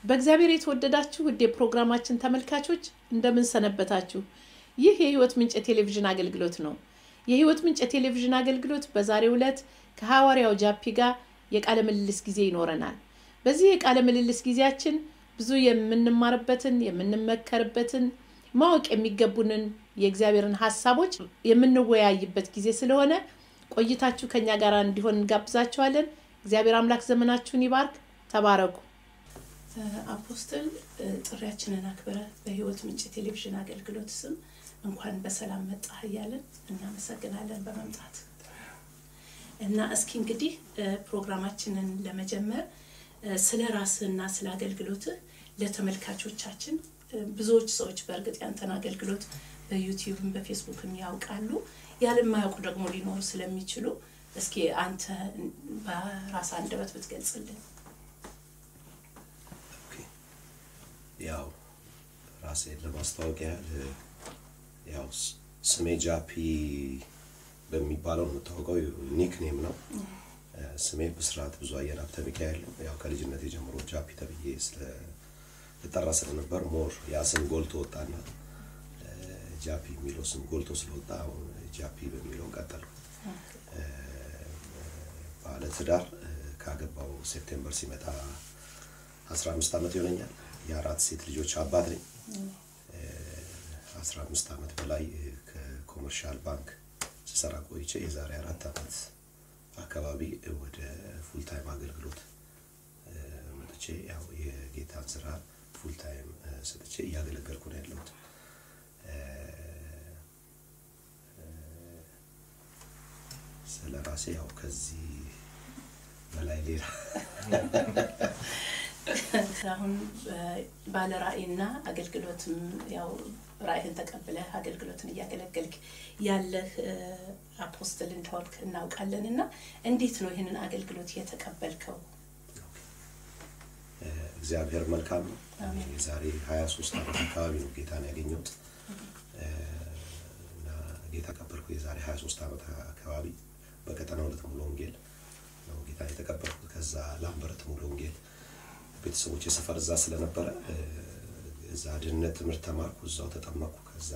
በእግዚአብሔር የተወደዳችሁ ውድ የፕሮግራማችን ተመልካቾች እንደምን ሰነበታችሁ? ይህ የህይወት ምንጭ የቴሌቪዥን አገልግሎት ነው። የህይወት ምንጭ የቴሌቪዥን አገልግሎት በዛሬው ዕለት ከሐዋርያው ጃፒ ጋር የቃለ ምልልስ ጊዜ ይኖረናል። በዚህ የቃለ ምልልስ ጊዜያችን ብዙ የምንማርበትን የምንመከርበትን ማወቅ የሚገቡንን የእግዚአብሔርን ሀሳቦች የምንወያይበት ጊዜ ስለሆነ ቆይታችሁ ከኛ ጋር እንዲሆን እንጋብዛችኋለን። እግዚአብሔር አምላክ ዘመናችሁን ይባርክ። ተባረኩ። አፖስትል ጥሪያችንን አክብረ በህይወት ምንጭ ቴሌቪዥን አገልግሎት ስም እንኳን በሰላም መጣህ እያለን እናመሰግናለን በመምጣት እና እስኪ እንግዲህ ፕሮግራማችንን ለመጀመር ስለ ራስህና ስለ አገልግሎትህ ለተመልካቾቻችን ብዙዎች ሰዎች በእርግጥ ያንተን አገልግሎት በዩቲዩብም በፌስቡክም ያውቃሉ፣ ያለማያውቁ ደግሞ ሊኖሩ ስለሚችሉ እስኪ አንተ በራስ አንደበት ብትገልጽልን። ያው ራሴን ለማስታወቅ ያህል ያው ስሜ ጃፒ በሚባለው ነው የምታወቀው፣ ኒክኔም ነው። ስሜ ብስራት ብዙ አየን ሀብተ ሚካኤል ነው። ያው ከልጅነት ጀምሮ ጃፒ ተብዬ ልጠራ ስለነበር ሞር ያ ስም ጎልቶ ወጣና ጃፒ የሚለው ስም ጎልቶ ስለወጣ አሁን ጃፒ በሚለው ቀጠሉ። ባለ ትዳር ካገባው ሴፕቴምበር ሲመጣ 15 ዓመት ይሆነኛል። የአራት ሴት ልጆች አባት ነኝ። 15 ዓመት በላይ ከኮመርሻል ባንክ ስሰራ ቆይቼ የዛሬ አራት ዓመት አካባቢ ወደ ፉል ታይም አገልግሎት መጥቼ ያው የጌታን ስራ ፉል ታይም ሰጥቼ እያገለገልኩ ነው ያለሁት። ስለ ራሴ ያው ከዚህ በላይ ሌላ አሁን ባለ ራእይና አገልግሎትም ያው ራእይህን ተቀብለህ አገልግሎትን እያገለገልክ ያለህ አፖስትል እንደሆንክ እናውቃለን እና እንዴት ነው ይህንን አገልግሎት የተቀበልከው? እግዚአብሔር መልካም ነው። የዛሬ ሀያ ሶስት ዓመት አካባቢ ነው ጌታን ያገኘሁት እና ጌታ ቀበልኩ የዛሬ ሀያ ሶስት ዓመት አካባቢ በቀጠና ሁለት ሙሉ ወንጌል ነው ጌታን የተቀበልኩት። ከዛ ላምበረት ሙሉ ወንጌል ቤተሰቦች የሰፈር እዛ ስለነበረ እዛ ድህነት ትምህርት ተማርኩ፣ እዛው ተጠመቅኩ። ከዛ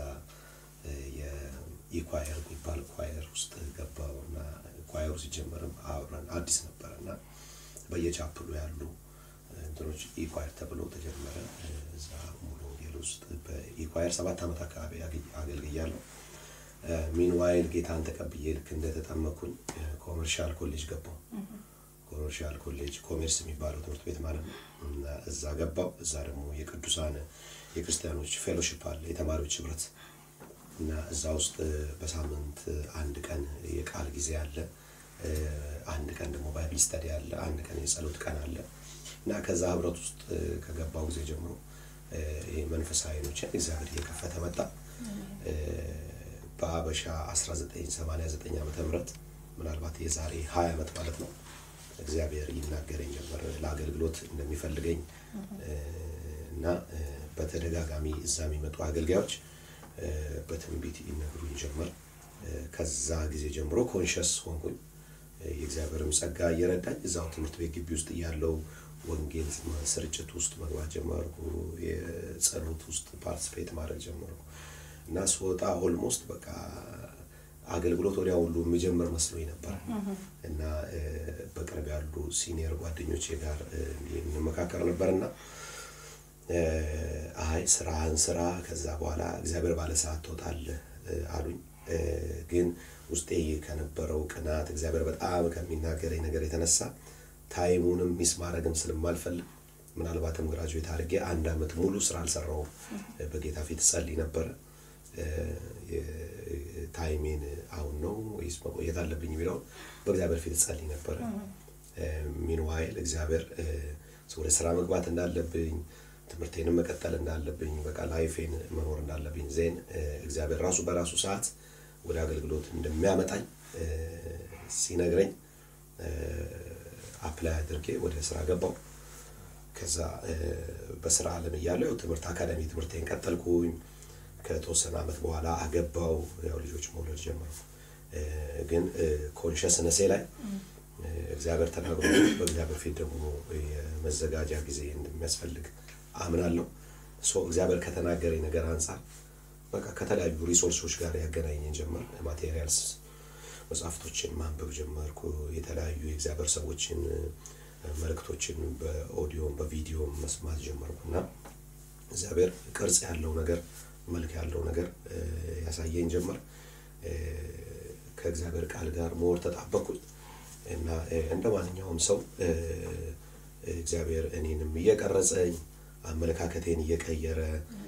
የኢኳየር የሚባል ኳየር ውስጥ ገባው እና ኳየሩ ሲጀመርም አብረን አዲስ ነበረ እና በየቻፕሉ ያሉ እንትኖች ኢኳየር ተብሎ ተጀመረ። እዛ ሙሉ ወንጌል ውስጥ በኢኳየር ሰባት ዓመት አካባቢ አገልግያለሁ። ሚንዋይል ጌታን ተቀብዬ ልክ እንደተጠመኩኝ ኮመርሻል ኮሌጅ ገባው። ኮመርሻል ኮሌጅ ኮሜርስ የሚባለው ትምህርት ቤት ማለት ነው። እና እዛ ገባው። እዛ ደግሞ የቅዱሳን የክርስቲያኖች ፌሎሺፕ አለ፣ የተማሪዎች ህብረት እና እዛ ውስጥ በሳምንት አንድ ቀን የቃል ጊዜ አለ፣ አንድ ቀን ደግሞ ባይብል ስተዲ አለ፣ አንድ ቀን የጸሎት ቀን አለ እና ከዛ ህብረት ውስጥ ከገባው ጊዜ ጀምሮ መንፈሳዊ አይኖችን እግዚአብሔር እየከፈተ መጣ። በአበሻ 1989 ዓመተ ምህረት ምናልባት የዛሬ 20 ዓመት ማለት ነው እግዚአብሔር ይናገረኝ ነበር ለአገልግሎት እንደሚፈልገኝ እና በተደጋጋሚ እዛ የሚመጡ አገልጋዮች በትንቢት ይነግሩኝ ጀመር። ከዛ ጊዜ ጀምሮ ኮንሸስ ሆንኩኝ። የእግዚአብሔርም ጸጋ እየረዳኝ እዛው ትምህርት ቤት ግቢ ውስጥ እያለው ወንጌል ስርጭት ውስጥ መግባት ጀመርኩ። የጸሎት ውስጥ ፓርቲስፔት ማድረግ ጀመርኩ እና ስወጣ ኦልሞስት በቃ አገልግሎት ወዲያ ሁሉ የሚጀምር መስሎኝ ነበር እና በቅርብ ያሉ ሲኒየር ጓደኞቼ ጋር እንመካከር ነበር እና አይ ስራህን ስራ፣ ከዛ በኋላ እግዚአብሔር ባለ ሰዓት ትወጣለህ አሉኝ። ግን ውስጤ ከነበረው ቅናት እግዚአብሔር በጣም ከሚናገረኝ ነገር የተነሳ ታይሙንም ሚስ ማድረግም ስለማልፈልግ ምናልባትም ግራጁዌት አድርጌ አንድ አመት ሙሉ ስራ አልሰራውም። በጌታ ፊት ጸልይ ነበረ። ታይሜን አሁን ነው ወይስ መቆየት አለብኝ የሚለውን በእግዚአብሔር ፊት ጸልይ ነበረ። ሚንዋይል እግዚአብሔር ወደ ስራ መግባት እንዳለብኝ ትምህርቴንም መቀጠል እንዳለብኝ በቃ ላይፌን መኖር እንዳለብኝ ዜን እግዚአብሔር ራሱ በራሱ ሰዓት ወደ አገልግሎት እንደሚያመጣኝ ሲነግረኝ አፕላይ አድርጌ ወደ ስራ ገባው። ከዛ በስራ ዓለም እያለሁ ትምህርት አካዳሚ ትምህርቴን ቀጠልኩኝ። ከተወሰነ አመት በኋላ አገባው። ያው ልጆች መውለድ ጀመሩ። ግን ኮንሽስነሴ ላይ እግዚአብሔር ተናግሮ በእግዚአብሔር ፊት ደግሞ የመዘጋጃ ጊዜ እንደሚያስፈልግ አምናለሁ። ሶ እግዚአብሔር ከተናገረኝ ነገር አንጻር በቃ ከተለያዩ ሪሶርሶች ጋር ያገናኘኝ ጀመር። ማቴሪያልስ መጽሐፍቶችን ማንበብ ጀመርኩ። የተለያዩ የእግዚአብሔር ሰዎችን መልእክቶችን በኦዲዮም በቪዲዮም መስማት ጀመርኩ እና እግዚአብሔር ቅርጽ ያለው ነገር መልክ ያለው ነገር ያሳየኝ ጀመር። ከእግዚአብሔር ቃል ጋር መወር ተጣበቅኩኝ እና እንደ ማንኛውም ሰው እግዚአብሔር እኔንም እየቀረጸኝ አመለካከቴን እየቀየረ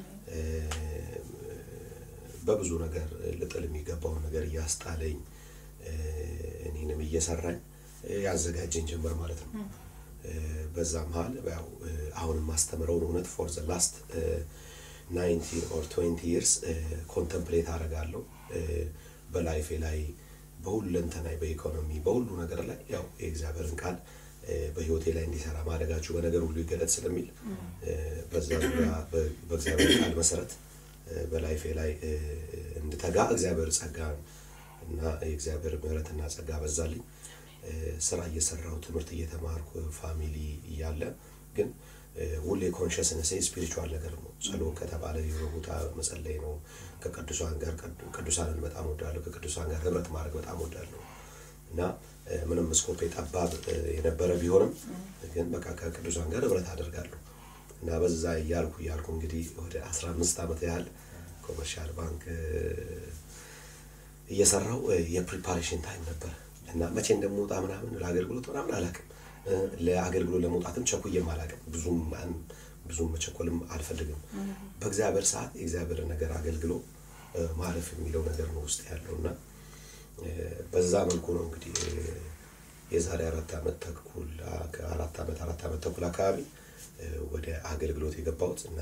በብዙ ነገር ልጥል የሚገባውን ነገር እያስጣለኝ እኔንም እየሰራኝ ያዘጋጀኝ ጀመር ማለት ነው። በዛ መሀል ያው አሁን የማስተምረውን እውነት ፎር ዘ ላስት ናይንቲን ኦር ትዌንቲ ይርስ ኮንተምፕሌት አደርጋለሁ በላይፌ ላይ በሁለንተናይ በኢኮኖሚ በሁሉ ነገር ላይ ያው የእግዚአብሔርን ቃል በህይወቴ ላይ እንዲሰራ ማድረጋችሁ በነገር ሁሉ ይገለጥ ስለሚል በዛ ዙሪያ በእግዚአብሔር ቃል መሰረት በላይፌ ላይ እንድተጋ እግዚአብሔር ጸጋ እና የእግዚአብሔር ምሕረትና ጸጋ በዛልኝ። ስራ እየሰራው ትምህርት እየተማርኩ ፋሚሊ እያለ ግን ሁሌ ኮንሽስነስ ስፒሪቹዋል ነገር ነው። ጸሎት ከተባለ የሆነ ቦታ መጸለይ ነው። ከቅዱሳን ጋር ቅዱሳንን በጣም ወዳለሁ። ከቅዱሳን ጋር ህብረት ማድረግ በጣም ወዳለሁ እና ምንም ስኮፔ ጠባብ የነበረ ቢሆንም ግን በቃ ከቅዱሳን ጋር ህብረት አደርጋለሁ እና በዛ እያልኩ እያልኩ እንግዲህ ወደ አስራ አምስት ዓመት ያህል ኮመርሻል ባንክ እየሰራው የፕሪፓሬሽን ታይም ነበር እና መቼ እንደምወጣ ምናምን ለአገልግሎት ምናምን አላውቅም። ለአገልግሎት ለመውጣትም ቸኩዬም አላውቅም። ብዙም ብዙም መቸኮልም አልፈልግም። በእግዚአብሔር ሰዓት የእግዚአብሔርን ነገር አገልግሎ ማለፍ የሚለው ነገር ነው ውስጥ ያለው እና በዛ መልኩ ነው እንግዲህ የዛሬ አራት ዓመት ተኩል አራት ዓመት አራት ዓመት ተኩል አካባቢ ወደ አገልግሎት የገባሁት እና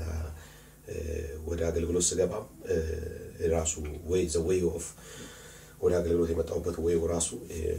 ወደ አገልግሎት ስገባም ራሱ ወይ ዘ ዌይ ኦፍ ወደ አገልግሎት የመጣሁበት ወይ ራሱ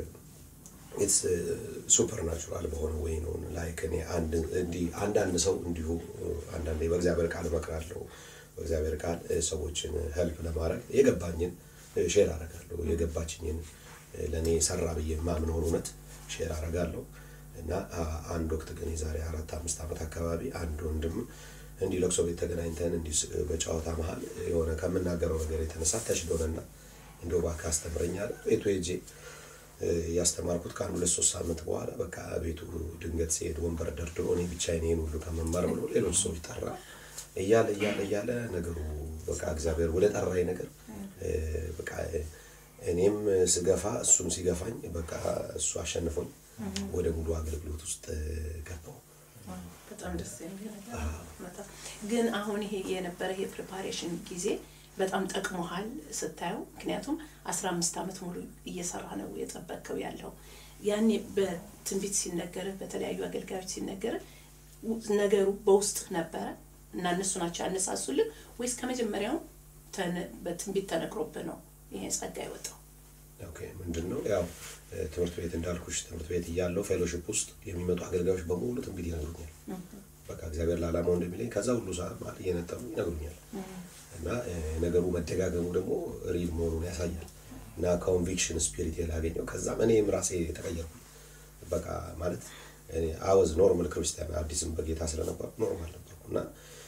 ኢትስ ሱፐር ናቹራል በሆነ ወይ ነው። ላይክ እኔ እንዲህ አንዳንድ ሰው እንዲሁ አንዳንዴ በእግዚአብሔር ቃል እመክራለሁ። በእግዚአብሔር ቃል ሰዎችን ሄልፕ ለማድረግ የገባኝን ሼር አደርጋለሁ። የገባችኝን ለእኔ ሰራ ብዬ የማምነውን እውነት ሼር አደርጋለሁ እና አንድ ወቅት ግን የዛሬ አራት አምስት ዓመት አካባቢ አንድ ወንድም እንዲህ ለቅሶ ቤት ተገናኝተን እንዲህ በጨዋታ መሀል የሆነ ከምናገረው ነገር የተነሳ ተሽሎንና እንደው እባክህ አስተምረኝ አለ። ቤቱ ሄጄ ያስተማርኩት ከአንድ ሁለት ሶስት ሳምንት በኋላ በቃ ቤቱ ድንገት ሲሄድ ወንበር ደርድሮ እኔ ብቻዬን ይሄን ሁሉ ከመማር ብሎ ሌሎች ሰዎች ጠራ። እያለ እያለ እያለ ነገሩ በቃ እግዚአብሔር ወደ ጠራኝ ነገር በቃ እኔም ስገፋ እሱም ሲገፋኝ በቃ እሱ አሸንፎኝ ወደ ሙሉ አገልግሎት ውስጥ ገባው። በጣም ደስ የሚል ነገር ግን አሁን ይሄ የነበረ የፕሪፓሬሽን ጊዜ በጣም ጠቅሞሃል ስታየው። ምክንያቱም አስራ አምስት ዓመት ሙሉ እየሰራ ነው የጠበቅከው ያለው ያኔ በትንቢት ሲነገርህ በተለያዩ አገልጋዮች ሲነገርህ ነገሩ በውስጥ ነበረ እና እነሱ ናቸው ያነሳሱልህ ወይስ ከመጀመሪያው በትንቢት ተነግሮብህ ነው ይሄ ጸጋ የወጣው? ኦኬ ምንድን ነው ያው ትምህርት ቤት እንዳልኩሽ ትምህርት ቤት እያለው ፌሎሽፕ ውስጥ የሚመጡ አገልጋዮች በሙሉ ትንቢት ይነግሩኛል። በቃ እግዚአብሔር ለዓላማው እንደሚለኝ ከዛ ሁሉ ሰዓት ማለት እየነጠሩ ይነግሩኛል። እና ነገሩ መደጋገሙ ደግሞ ሪል መሆኑን ያሳያል። እና ኮንቪክሽን ስፒሪት የላገኘው ከዛም እኔም ራሴ የተቀየርኩ በቃ ማለት አወዝ ኖርማል ክርስቲያን አዲስም በጌታ ስለነበርኩ ኖርማል ነበርኩ እና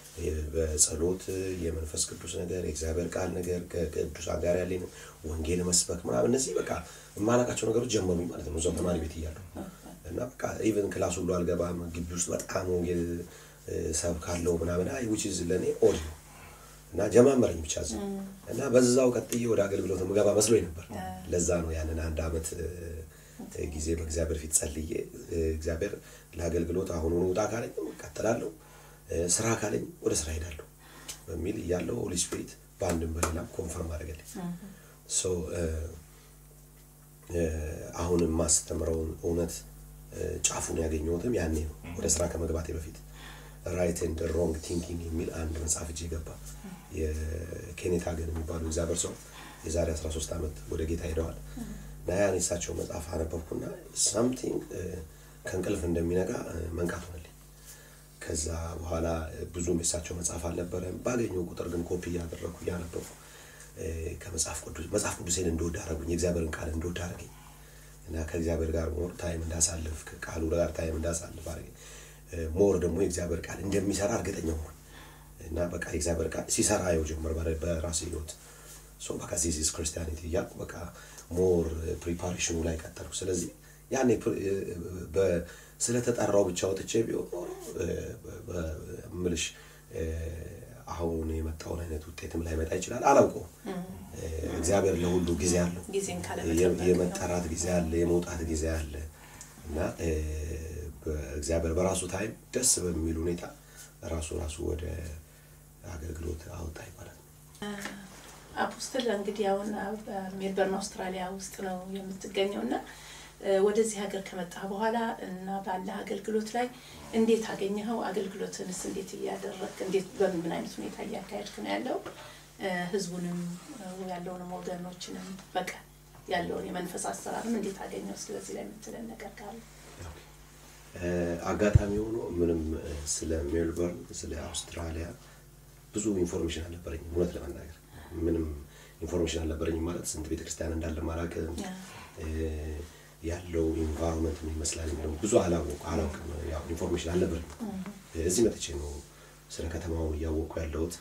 በጸሎት የመንፈስ ቅዱስ ነገር የእግዚአብሔር ቃል ነገር ከቅዱሳን ጋር ያለኝ ወንጌል መስበክ ምናምን እነዚህ በቃ የማላውቃቸው ነገሮች ጀመሩኝ ማለት ነው። እዛው ተማሪ ቤት እያለሁ እና በቃ ኢቨን ክላስ ሁሉ አልገባም። ግቢ ውስጥ በጣም ወንጌል ሰብካለሁ ምናምን አይ ዊች ኢዝ ለእኔ ኦድ ነው እና ጀማመረኝ ብቻ እዛው እና በዛው ቀጥዬ ወደ አገልግሎት ምገባ መስሎኝ ነበር። ለዛ ነው ያንን አንድ አመት ጊዜ በእግዚአብሔር ፊት ጸልዬ እግዚአብሔር ለአገልግሎት አሁኑኑ ውጣ ካለኝ እቀጥላለሁ ስራ ካለኝ ወደ ስራ ሄዳለሁ በሚል እያለው ሆሊ ስፒሪት በአንድም በሌላም ኮንፈርም አደረገልኝ። አሁን የማስተምረውን እውነት ጫፉን ያገኘሁትም ያኔ ነው፣ ወደ ስራ ከመግባቴ በፊት ራይት ኤንድ ሮንግ ቲንኪንግ የሚል አንድ መጽሐፍ እጄ ገባ። የኬኔት ሀገን የሚባሉ እግዚአብሔር ሰው የዛሬ 13 ዓመት ወደ ጌታ ሄደዋል እና ያን የሳቸው መጽሐፍ አነበብኩና ሳምቲንግ ከእንቅልፍ እንደሚነቃ መንቃት ሆነልኝ። ከዛ በኋላ ብዙም የሳቸው መጽሐፍ አልነበረም። ባገኘው ቁጥር ግን ኮፒ እያደረግኩ እያነበብኩ ከመጽሐፍ ቅዱስ መጽሐፍ ቅዱሴን እንደወድ አደረጉኝ። የእግዚአብሔርን ቃል እንደወድ አደረገኝ እና ከእግዚአብሔር ጋር ሞር ታይም እንዳሳልፍ ከቃሉ ጋር ታይም እንዳሳልፍ አድርገኝ ሞር ደግሞ የእግዚአብሔር ቃል እንደሚሰራ እርግጠኛ ሆን እና በቃ የእግዚአብሔር ቃል ሲሰራ የው ጀመር በራሴ ህይወት ሶ በቃ ዚስ ኢዝ ክርስቲያኒቲ እያልኩ በቃ ሞር ፕሪፓሬሽኑ ላይ ቀጠልኩ። ስለዚህ ያኔ ስለተጠራው ብቻ ወጥቼ ቢሆን ኖሮ ምልሽ አሁን የመጣውን አይነት ውጤትም ላይመጣ ይችላል። አላውቀውም። እግዚአብሔር ለሁሉ ጊዜ አለው። የመጠራት ጊዜ አለ፣ የመውጣት ጊዜ አለ እና እግዚአብሔር በራሱ ታይም ደስ በሚል ሁኔታ ራሱ ራሱ ወደ አገልግሎት አወጣኝ ማለት ነው። አፖስትል እንግዲህ አሁን ሜልበርን አውስትራሊያ ውስጥ ነው የምትገኘው እና ወደዚህ ሀገር ከመጣ በኋላ እና ባለ አገልግሎት ላይ እንዴት አገኘኸው? አገልግሎትንስ እንዴት እያደረግ እንዴት በምን አይነት ሁኔታ እያካሄድክ ነው ያለው? ህዝቡንም ያለውንም ወገኖችንም በቃ ያለውን የመንፈስ አሰራርም እንዴት አገኘው? እስኪ በዚህ ላይ የምትለን ነገር ካለ። አጋጣሚ ሆኖ ምንም ስለ ሜልበርን ስለ አውስትራሊያ ብዙ ኢንፎርሜሽን አልነበረኝም። እውነት ለመናገር ምንም ኢንፎርሜሽን አልነበረኝም። ማለት ስንት ቤተክርስቲያን እንዳለ ማላውቅም ያለው ኢንቫይሮንመንት ምን ይመስላል የሚለው ብዙ አላወቁ አላውቅም። ያው ኢንፎርሜሽን አልነበረኝም። እዚህ መጥቼ ነው ስለ ከተማው እያወቅኩ ያለሁት።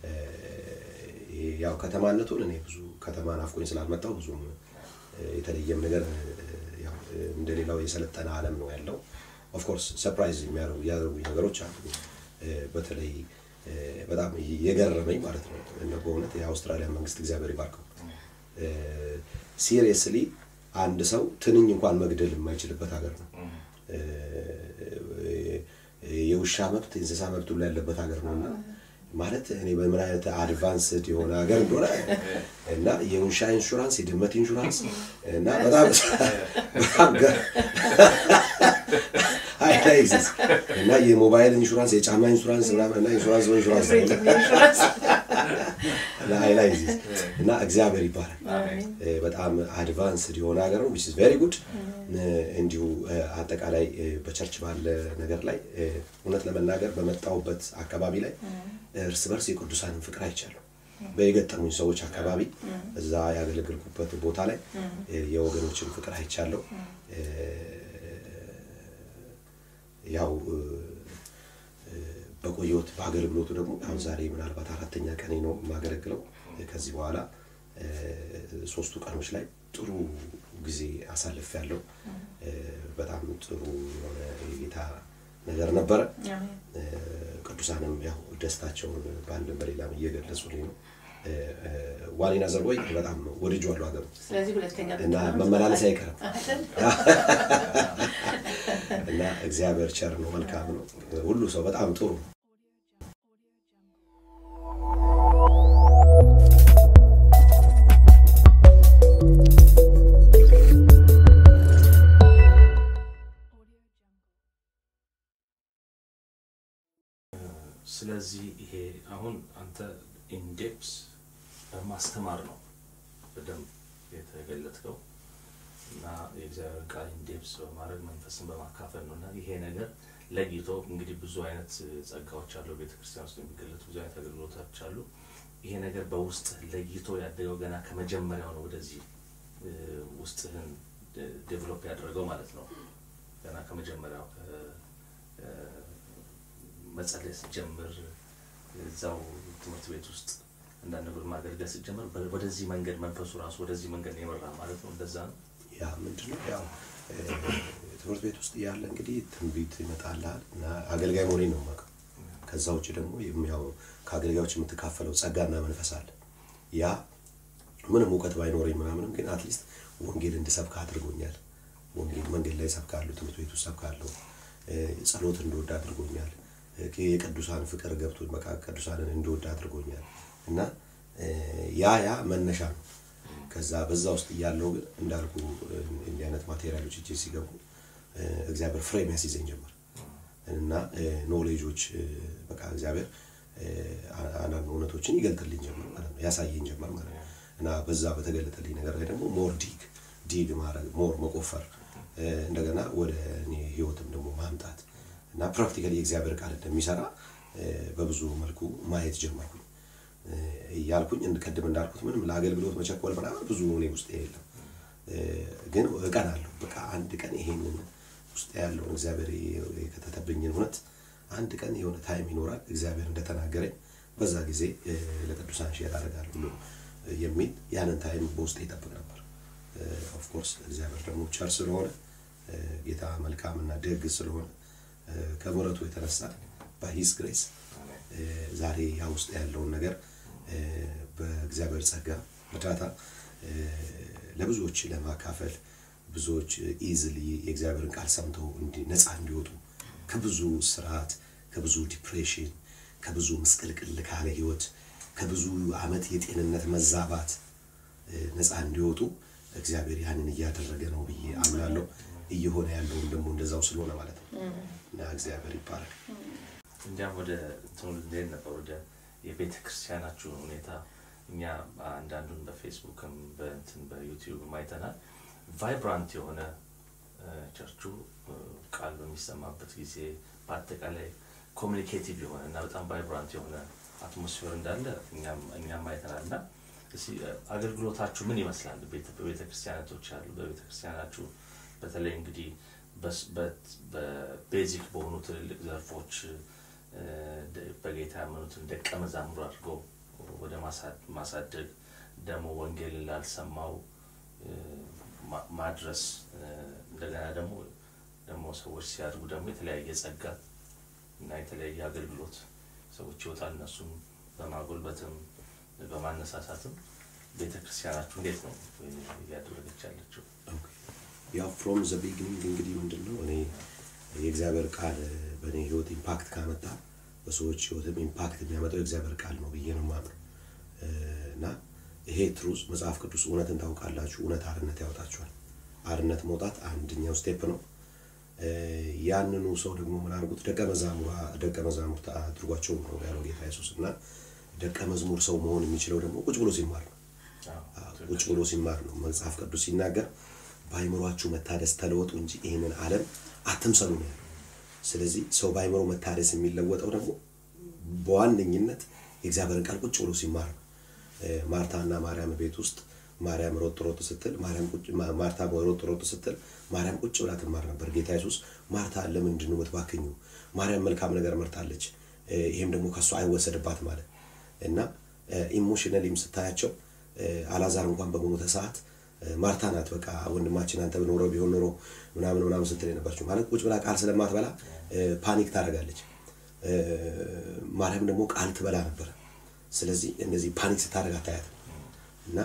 ያው ከተማነቱን እኔ ብዙ ከተማ ናፍቆኝ ስላልመጣው ብዙም የተለየም ነገር ያው እንደሌላው የሰለጠነ ዓለም ነው ያለው። ኦፍኮርስ ሰርፕራይዝ የሚያደርጉ ነገሮች አሉ። በተለይ በጣም የገረመኝ ማለት ነው በእውነት የአውስትራሊያ መንግስት እግዚአብሔር ይባርከው ሲሪየስሊ አንድ ሰው ትንኝ እንኳን መግደል የማይችልበት ሀገር ነው። የውሻ መብት የእንስሳ መብት ሁሉ ያለበት ሀገር ነው እና ማለት እኔ በምን አይነት አድቫንስድ የሆነ ሀገር እንደሆነ እና የውሻ ኢንሹራንስ፣ የድመት ኢንሹራንስ እና በጣም በጣም አይላይዝስ እና የሞባይል ኢንሹራንስ፣ የጫማ ኢንሹራንስ ምናምን እና ኢንሹራንስ በኢንሹራንስ እና አይላይዝስ እና እግዚአብሔር ይባላል። በጣም አድቫንስድ የሆነ ሀገር ነው። ዊች ኢዝ ቬሪ ጉድ። እንዲሁ አጠቃላይ በቸርች ባለ ነገር ላይ እውነት ለመናገር በመጣሁበት አካባቢ ላይ እርስ በርስ የቅዱሳንን ፍቅር አይቻለሁ። በየገጠሙኝ ሰዎች አካባቢ እዛ ያገለገልኩበት ቦታ ላይ የወገኖችን ፍቅር አይቻለሁ። ያው በቆየሁት በአገልግሎቱ ደግሞ አሁን ዛሬ ምናልባት አራተኛ ቀኔ ነው የማገለግለው። ከዚህ በኋላ ሶስቱ ቀኖች ላይ ጥሩ ጊዜ አሳልፍ ያለው በጣም ጥሩ የሆነ የጌታ ነገር ነበረ። ቅዱሳንም ያው ደስታቸውን በአንድም በሌላም እየገለጹልኝ ነው። ዋሊና ዘርቦይ በጣም ወድጄዋለሁ ሀገሩ ስለዚህ ሁለተኛ እና መመላለስ አይቀርም እና እግዚአብሔር ቸር ነው፣ መልካም ነው። ሁሉ ሰው በጣም ጥሩ ነው። ስለዚህ ይሄ አሁን አንተ ኢንዴፕስ በማስተማር ነው በደንብ የተገለጥከው እና የእግዚአብሔር ቃል ኢንዴፕስ በማድረግ መንፈስን በማካፈል ነው እና ይሄ ነገር ለይቶ እንግዲህ ብዙ አይነት ጸጋዎች አሉ ቤተክርስቲያን ውስጥ የሚገለጡ ብዙ አይነት አገልግሎቶች አሉ። ይሄ ነገር በውስጥ ለይቶ ያደገው ገና ከመጀመሪያው ነው ወደዚህ ውስጥህን ዴቨሎፕ ያደረገው ማለት ነው። ገና ከመጀመሪያው መጸለይ ስትጀምር እዛው ትምህርት ቤት ውስጥ አንዳንድ ነገር ማገልገል ስትጀምር ወደዚህ መንገድ መንፈሱ ራሱ ወደዚህ መንገድ ነው የመራ ማለት ነው። እንደዛ ነው። ያ ምንድነው ያው ትምህርት ቤት ውስጥ ያለ እንግዲህ ትንቢት ይመጣልሃል እና አገልጋይ መሆኔን ነው የማውቀው። ከዛ ውጭ ደግሞ ያው ከአገልጋዮች የምትካፈለው ጸጋና መንፈስ አለ። ያ ምንም እውቀት ባይኖረኝ ምናምንም ግን አትሊስት ወንጌል እንድሰብክ አድርጎኛል። ወንጌል መንገድ ላይ ሰብካለሁ፣ ትምህርት ቤት ውስጥ ሰብካለሁ። ጸሎት እንደወድ አድርጎኛል። የቅዱሳን ፍቅር ገብቶ በቃ ቅዱሳንን እንደወድ አድርጎኛል እና ያ ያ መነሻ ነው። ከዛ በዛ ውስጥ እያለው ግን እንዳልኩ እንዲህ አይነት ማቴሪያሎች እጄ ሲገቡ እግዚአብሔር ፍሬም ያስይዘኝ ጀመር እና ኖሌጆች በቃ እግዚአብሔር አንዳንድ እውነቶችን ይገልጥልኝ ጀመር ማለት ነው፣ ያሳየኝ ጀመር ማለት ነው። እና በዛ በተገለጠልኝ ነገር ላይ ደግሞ ሞር ዲግ ዲግ ማድረግ ሞር መቆፈር እንደገና ወደ እኔ ህይወትም ደግሞ ማምጣት እና ፕራክቲካሊ የእግዚአብሔር ቃል እንደሚሰራ በብዙ መልኩ ማየት ጀመርኩኝ። እያልኩኝ ቅድም እንዳልኩት ምንም ለአገልግሎት መቸኮል ምናምን ብዙ እኔ ውስጥ የለም። ግን እቀናለሁ። በቃ አንድ ቀን ይሄንን ውስጥ ያለውን እግዚአብሔር የከተተብኝን እውነት አንድ ቀን የሆነ ታይም ይኖራል እግዚአብሔር እንደተናገረኝ በዛ ጊዜ ለቅዱሳን ሼር አደርጋለሁ ብሎ የሚል ያንን ታይም በውስጥ ይጠብቅ ነበር። ኦፍኮርስ እግዚአብሔር ደግሞ ቸር ስለሆነ ጌታ መልካም እና ደግ ስለሆነ ከምሕረቱ የተነሳ በሂስ ግሬስ ዛሬ ያ ውስጥ ያለውን ነገር በእግዚአብሔር ጸጋ እርዳታ ለብዙዎች ለማካፈል ብዙዎች ኢዝሊ የእግዚአብሔርን ቃል ሰምተው ነፃ እንዲወጡ ከብዙ ስርዓት፣ ከብዙ ዲፕሬሽን፣ ከብዙ ምስቅልቅል ካለ ህይወት፣ ከብዙ አመት የጤንነት መዛባት ነፃ እንዲወጡ እግዚአብሔር ያንን እያደረገ ነው ብዬ አምናለሁ። እየሆነ ያለውም ደግሞ እንደዛው ስለሆነ ማለት ነው እና እግዚአብሔር ይባላል። እንዲያም ወደ እንትኑ ልንሄድ ነበር ወደ የቤተ ክርስቲያናችሁ ሁኔታ እኛ አንዳንዱን በፌስቡክም በእንትን በዩቲዩብም አይተናል። ቫይብራንት የሆነ ቸርቹ ቃል በሚሰማበት ጊዜ በአጠቃላይ ኮሚኒኬቲቭ የሆነ እና በጣም ቫይብራንት የሆነ አትሞስፌር እንዳለ እኛም አይተናል እና አገልግሎታችሁ ምን ይመስላል? በቤተ ክርስቲያናቶች ያሉ በቤተ ክርስቲያናችሁ በተለይ እንግዲህ በቤዚክ በሆኑ ትልልቅ ዘርፎች በጌታ ያመኑትን ደቀ መዛሙር አድርገው ወደ ማሳደግ ደግሞ ወንጌልን ላልሰማው ማድረስ እንደገና ደግሞ ደግሞ ሰዎች ሲያድጉ ደግሞ የተለያየ ጸጋ እና የተለያየ አገልግሎት ሰዎች ይወጣል። እነሱን በማጎልበትም በማነሳሳትም ቤተ ክርስቲያናችሁ እንዴት ነው እያደረገች ያለችው? ያው ፍሮም ዘ ቢግኒንግ እንግዲህ ምንድን ነው እኔ የእግዚአብሔር ቃል በእኔ ህይወት ኢምፓክት ካመጣ በሰዎች ህይወትም ኢምፓክት የሚያመጣው የእግዚአብሔር ቃል ነው ብዬ ነው የማምነው እና ይሄ ትሩዝ መጽሐፍ ቅዱስ እውነትን ታውቃላችሁ፣ እውነት አርነት ያወጣችኋል። አርነት መውጣት አንደኛው ስቴፕ ነው። ያንኑ ሰው ደግሞ ምን አድርጉት ደቀ መዛሙር ደቀ መዛሙርት አድርጓቸው ነው ያለው ጌታ ኢየሱስ እና ደቀ መዝሙር ሰው መሆን የሚችለው ደግሞ ቁጭ ብሎ ሲማር ነው። ቁጭ ብሎ ሲማር ነው። መጽሐፍ ቅዱስ ሲናገር በአይምሯችሁ መታደስ ተለወጡ እንጂ ይህንን ዓለም አትምሰሉ ነው ያለው። ስለዚህ ሰው በአይምሮ መታደስ የሚለወጠው ደግሞ በዋነኝነት የእግዚአብሔርን ቃል ቁጭ ብሎ ሲማር ነው። ማርታና ማርያም ቤት ውስጥ ማርያም ሮጥ ሮጥ ስትል ማርታ ሮጥ ሮጥ ስትል ማርያም ቁጭ ብላ ትማር ነበር። ጌታ ኢየሱስ ማርታ ለምንድን ነው የምትባክኙ? ማርያም መልካም ነገር መርታለች፣ ይሄም ደግሞ ከእሷ አይወሰድባት ማለት እና ኢሞሽናሊም ስታያቸው አላዛር እንኳን በሞተ ሰዓት ማርታ ናት በቃ ወንድማችን አንተ ኖሮ ቢሆን ኖሮ ምናምን ምናምን ስትል የነበረችው ማለት ቁጭ ብላ ቃል ስለማትበላ ፓኒክ ታደርጋለች። ማርያም ደግሞ ቃል ትበላ ነበረ። ስለዚህ እንደዚህ ፓኒክ ስታደርግ አታያትም እና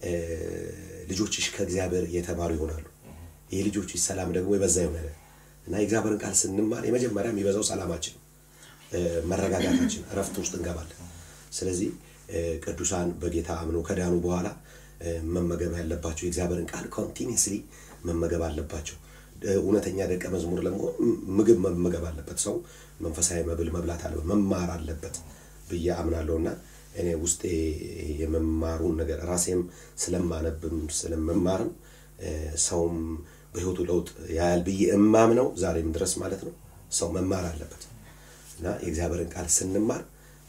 ልጆችሽ ከእግዚአብሔር የተማሩ ይሆናሉ፣ የልጆችሽ ሰላም ደግሞ የበዛ ይሆናል እና የእግዚአብሔርን ቃል ስንማር የመጀመሪያ የሚበዛው ሰላማችን፣ መረጋጋታችን፣ እረፍት ውስጥ እንገባለን። ስለዚህ ቅዱሳን በጌታ አምነው ከዳኑ በኋላ መመገብ ያለባቸው የእግዚአብሔርን ቃል ኮንቲኒስሊ መመገብ አለባቸው። እውነተኛ ደቀ መዝሙር ለመሆን ምግብ መመገብ አለበት። ሰው መንፈሳዊ መብል መብላት አለበት፣ መማር አለበት ብዬ አምናለሁ እና እኔ ውስጤ የመማሩን ነገር ራሴም ስለማነብም ስለመማርም ሰውም በህይወቱ ለውጥ ያያል ብዬ እማምነው ዛሬም ድረስ ማለት ነው። ሰው መማር አለበት እና የእግዚአብሔርን ቃል ስንማር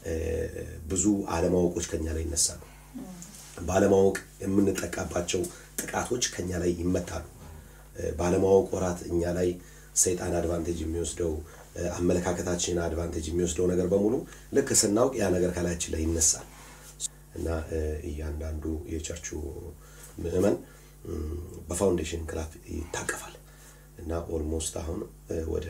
ብዙ አለማወቆች ከኛ ላይ ይነሳሉ። ባለማወቅ የምንጠቃባቸው ጥቃቶች ከኛ ላይ ይመታሉ። ባለማወቅ ወራት እኛ ላይ ሰይጣን አድቫንቴጅ የሚወስደው አመለካከታችን አድቫንቴጅ የሚወስደው ነገር በሙሉ ልክ ስናውቅ ያ ነገር ከላያችን ላይ ይነሳል እና እያንዳንዱ የቸርቹ ምዕመን በፋውንዴሽን ክላፍ ይታቀፋል እና ኦልሞስት አሁን ወደ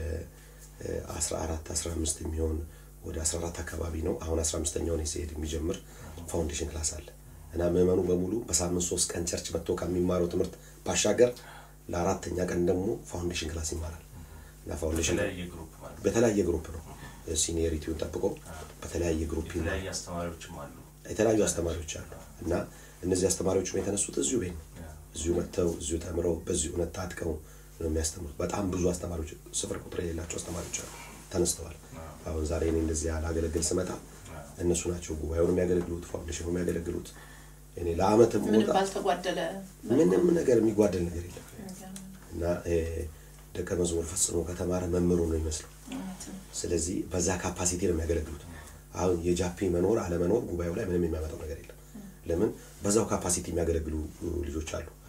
14 15 የሚሆን ወደ 14 አካባቢ ነው። አሁን 15ኛውን ሲሄድ የሚጀምር ፋውንዴሽን ክላስ አለ እና ምዕመኑ በሙሉ በሳምንት ሶስት ቀን ቸርች መጥቶ ከሚማረው ትምህርት ባሻገር ለአራተኛ ቀን ደግሞ ፋውንዴሽን ክላስ ይማራል እና ፋውንዴሽን በተለያየ ግሩፕ ነው ሲኒየሪቲውን ጠብቆ በተለያየ ግሩፕ የተለያዩ አስተማሪዎችም አሉ። የተለያዩ አስተማሪዎች አሉ እና እነዚህ አስተማሪዎች የተነሱት እዚሁ ቤት ነው። እዚሁ መጥተው እዚሁ ተምረው በዚህ እውነት ታጥቀው ነው የሚያስተምሩት። በጣም ብዙ አስተማሪዎች ስፍር ቁጥር የሌላቸው አስተማሪዎች አሉ ተነስተዋል። አሁን ዛሬ እኔ እንደዚህ ላገለግል ስመጣ እነሱ ናቸው ጉባኤውን የሚያገለግሉት፣ ፋውንዴሽኑ የሚያገለግሉት። እኔ ለአመት ምንም ባልተጓደለ ምንም ነገር የሚጓደል ነገር የለም እና ደቀ መዝሙር ፈጽሞ ከተማረ መምህሩ ነው ይመስለው። ስለዚህ በዛ ካፓሲቲ ነው የሚያገለግሉት። አሁን የጃፒ መኖር አለመኖር ጉባኤው ላይ ምንም የሚያመጣው ነገር የለም። ለምን በዛው ካፓሲቲ የሚያገለግሉ ልጆች አሉ።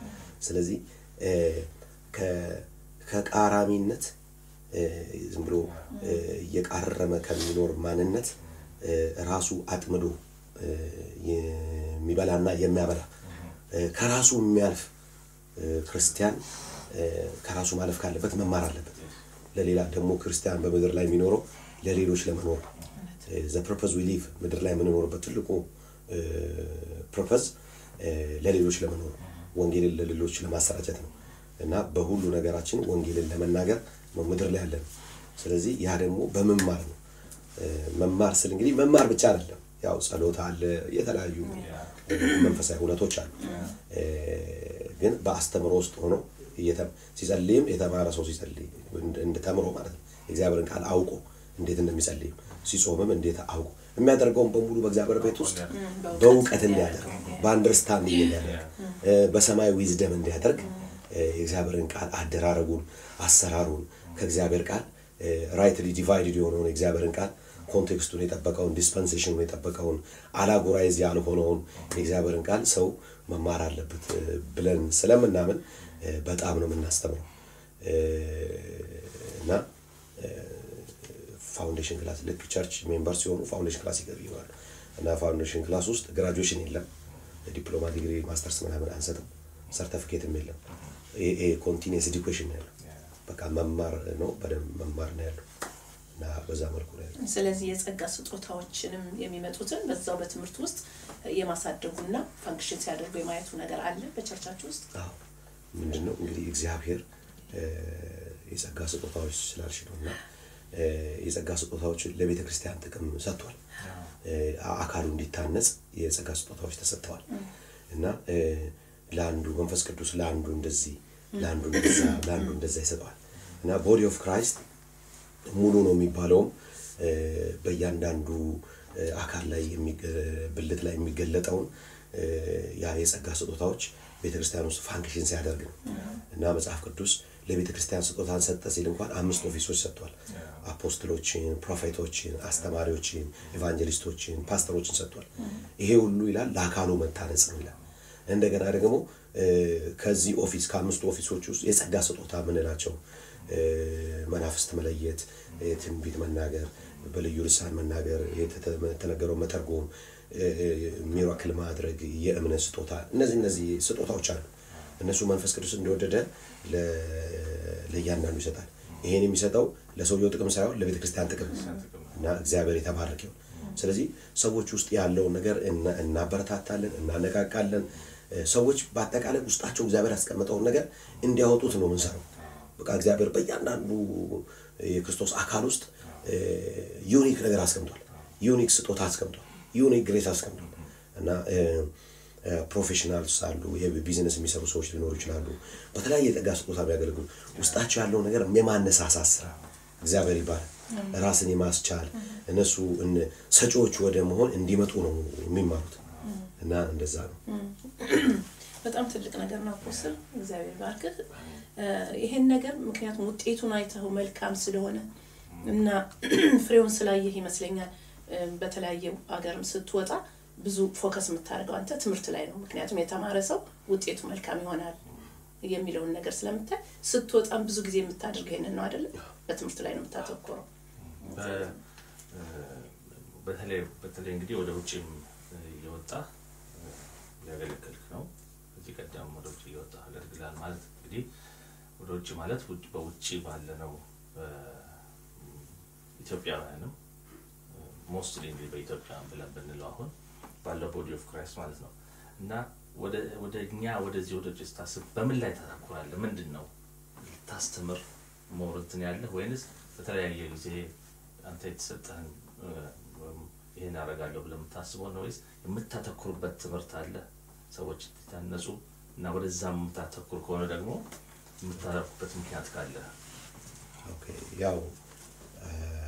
ስለዚህ እ፣ ከ- ከቃራሚነት እ፣ ዝም ብሎ እ፣ እየቃረመ ከሚኖር ማንነት እ፣ ራሱ አጥምዶ እ፣ የሚበላና የሚያበላ እ፣ ከራሱ የሚያልፍ እ፣ ክርስቲያን እ፣ ከራሱ ማለፍ ካለበት መማር አለበት። ለሌላ ደግሞ ክርስቲያን በምድር ላይ የሚኖረው ለሌሎች ለመኖር ዘ ፐርፐዝ ዊ ሊቭ ምድር ላይ የምንኖርበት ትልቁ ፐርፐዝ ለሌሎች ለመኖር ወንጌልን ለሌሎች ለማሰራጨት ነው እና በሁሉ ነገራችን ወንጌልን ለመናገር ነው ምድር ላይ ያለን። ስለዚህ ያ ደግሞ በመማር ነው። እ፣ መማር ስል እንግዲህ መማር ብቻ አይደለም። ያው ጸሎት አለ፣ የተለያዩ እ፣ መንፈሳዊ እውነቶች አሉ። እ፣ ግን በአስተምሮ ውስጥ ሆኖ እየተ- ሲጸልይም የተማረ ሰው ሲጸልይ እንደ- እንደ ተምሮ ማለት ነው የእግዚአብሔርን ቃል አውቆ እንዴት እንደሚጸልይም ሲጾምም እንዴት አውቆ የሚያደርገውን በሙሉ በእግዚአብሔር ቤት ውስጥ በእውቀት እንዲያደርግ በአንደርስታንዲንግ እንዲያደርግ እ፣ በሰማይ ዊዝደም እንዲያደርግ እ፣ የእግዚአብሔርን ቃል አደራረጉን አሰራሩን ከእግዚአብሔር ቃል ራይትሊ ዲቫይድድ የሆነውን የእግዚአብሔርን ቃል ኮንቴክስቱን የጠበቀውን ዲስፐንሴሽኑን የጠበቀውን አላጎራይዝ ያልሆነውን የእግዚአብሔርን ቃል ሰው መማር አለበት እ፣ ብለን ስለምናምን እ፣ በጣም ነው የምናስተምረው እ፣ እና ፋውንዴሽን ክላስ ልክ ቸርች ሜምበር ሲሆኑ ፋውንዴሽን ክላስ ይገባሉ እና ፋውንዴሽን ክላስ ውስጥ ግራጁዌሽን የለም፣ ዲፕሎማ ዲግሪ፣ ማስተርስ ምናምን አንሰጥም፣ ሰርተፊኬትም የለም። ኮንቲኒየስ ኤዱኬሽን ነው ያለው። በቃ መማር ነው፣ በደንብ መማር ነው ያለው እና በዛ መልኩ ነው ያለው። ስለዚህ የጸጋ ስጦታዎችንም የሚመጡትን በዛው በትምህርት ውስጥ የማሳደጉና ፋንክሽን ሲያደርጉ የማየቱ ነገር አለ በቸርቻችሁ ውስጥ። አዎ ምንድን ነው እንግዲህ እግዚአብሔር እ፣ የጸጋ ስጦታዎች ስላልሽ ነው እና እ፣ የጸጋ ስጦታዎች ለቤተ ክርስቲያን ጥቅም ሰጥቷል። እ፣ አካሉ እንዲታነጽ የጸጋ ስጦታዎች ተሰጥተዋል እና እ፣ ለአንዱ መንፈስ ቅዱስ ለአንዱ እንደዚህ ለአንዱ እንደዛ ለአንዱ እንደዛ ይሰጠዋል እና ቦዲ ኦፍ ክራይስት ሙሉ ነው የሚባለውም እ፣ በእያንዳንዱ እ፣ አካል ላይ የሚገ- ብልት ላይ የሚገለጠውን እ፣ ያ የጸጋ ስጦታዎች ቤተ ክርስቲያን ውስጥ ፋንክሽን ሲያደርግ ነው እና መጽሐፍ ቅዱስ ለቤተ ክርስቲያን ስጦታን ሰጠ ሲል እንኳን አምስት ኦፊሶች ሰጥቷል። አፖስትሎችን፣ ፕሮፌቶችን፣ አስተማሪዎችን፣ ኤቫንጀሊስቶችን፣ ፓስተሮችን ሰጥቷል። ይሄ ሁሉ ይላል ለአካሉ መታነጽ ነው ይላል። እንደገና ደግሞ እ፣ ከዚህ ኦፊስ ከአምስቱ ኦፊሶች ውስጥ የጸጋ ስጦታ የምንላቸው እ፣ መናፍስት መለየት፣ እ፣ ትንቢት መናገር፣ በልዩ ልሳን መናገር፣ የተተ- የተነገረው መተርጎም፣ እ፣ ሚራክል ማድረግ፣ የእምነት ስጦታ እነዚህ እነዚህ ስጦታዎች አሉ። እነሱ መንፈስ ቅዱስ እንደወደደ ለ- ለእያንዳንዱ ይሰጣል። ይሄን የሚሰጠው ለሰውየው ጥቅም ሳይሆን ለቤተ ክርስቲያን ጥቅም እና እግዚአብሔር የተባረከ ይሁን። ስለዚህ ሰዎች ውስጥ ያለውን ነገር እና- እናበረታታለን፣ እናነቃቃለን። እ፣ ሰዎች በአጠቃላይ ውስጣቸው እግዚአብሔር ያስቀመጠውን ነገር እንዲያወጡት ነው የምንሰራው። በቃ እግዚአብሔር በእያንዳንዱ የክርስቶስ አካል ውስጥ ዩኒክ ነገር አስቀምጧል። ዩኒክ ስጦታ አስቀምጧል። ዩኒክ ግሬስ አስቀምጧል እና ፕሮፌሽናልስ አሉ፣ የቢዝነስ የሚሰሩ ሰዎች ሊኖሩ ይችላሉ። በተለያየ የጸጋ ስጦታ የሚያገለግሉ ውስጣቸው ያለውን ነገር የማነሳሳት ስራ እግዚአብሔር ይባላል። ራስን የማስቻል እነሱ እነ- ሰጪዎች ወደ መሆን እንዲመጡ ነው የሚማሩት እና እንደዛ ነው። በጣም ትልቅ ነገር ነው አፖስትል፣ እግዚአብሔር ባርክህ። እ፣ ይሄን ነገር ምክንያቱም ውጤቱን አይተው መልካም ስለሆነ እና ፍሬውን ስላየህ ይመስለኛል እ፣ በተለያየ ሀገርም ስትወጣ ብዙ ፎከስ የምታደርገው አንተ ትምህርት ላይ ነው። ምክንያቱም የተማረ ሰው ውጤቱ መልካም ይሆናል የሚለውን ነገር ስለምታይ ስትወጣም ብዙ ጊዜ የምታደርገው ይሄንን ነው አይደለም? በትምህርት ላይ ነው የምታተኮረው። በ- እ፣ በተለይ በተለይ እንግዲህ ወደ ውጭም እየወጣ ሊያገለግልክ ነው። ከዚህ ቀደም ወደ ውጭ እየወጣ አገልግላል ማለት እንግዲህ ወደ ውጭ ማለት ውጭ- በውጭ ባለነው እ፣ ኢትዮጵያውያንም ሞስትሊ እንግዲህ በኢትዮጵያ ብለን ብንለው አሁን ባለው ቦዲ ኦፍ ክራይስት ማለት ነው እና ወደ ወደ እኛ ወደዚህ ወደ ውጭ ስታስብ በምን ላይ ታተኩራለህ? ምንድን ነው ልታስተምር ሞር እንትን ያለህ ወይንስ በተለያየ ጊዜ አንተ የተሰጠህን እ፣ ወይም ይህን አደርጋለሁ ብለህ የምታስበው ነው ወይስ የምታተኩርበት ትምህርት አለ ሰዎች እንዲታነጹ እና ወደዛ የምታተኩር ከሆነ ደግሞ የምታተኩርበት ምክንያት ካለ ኦኬ፣ ያው እ፣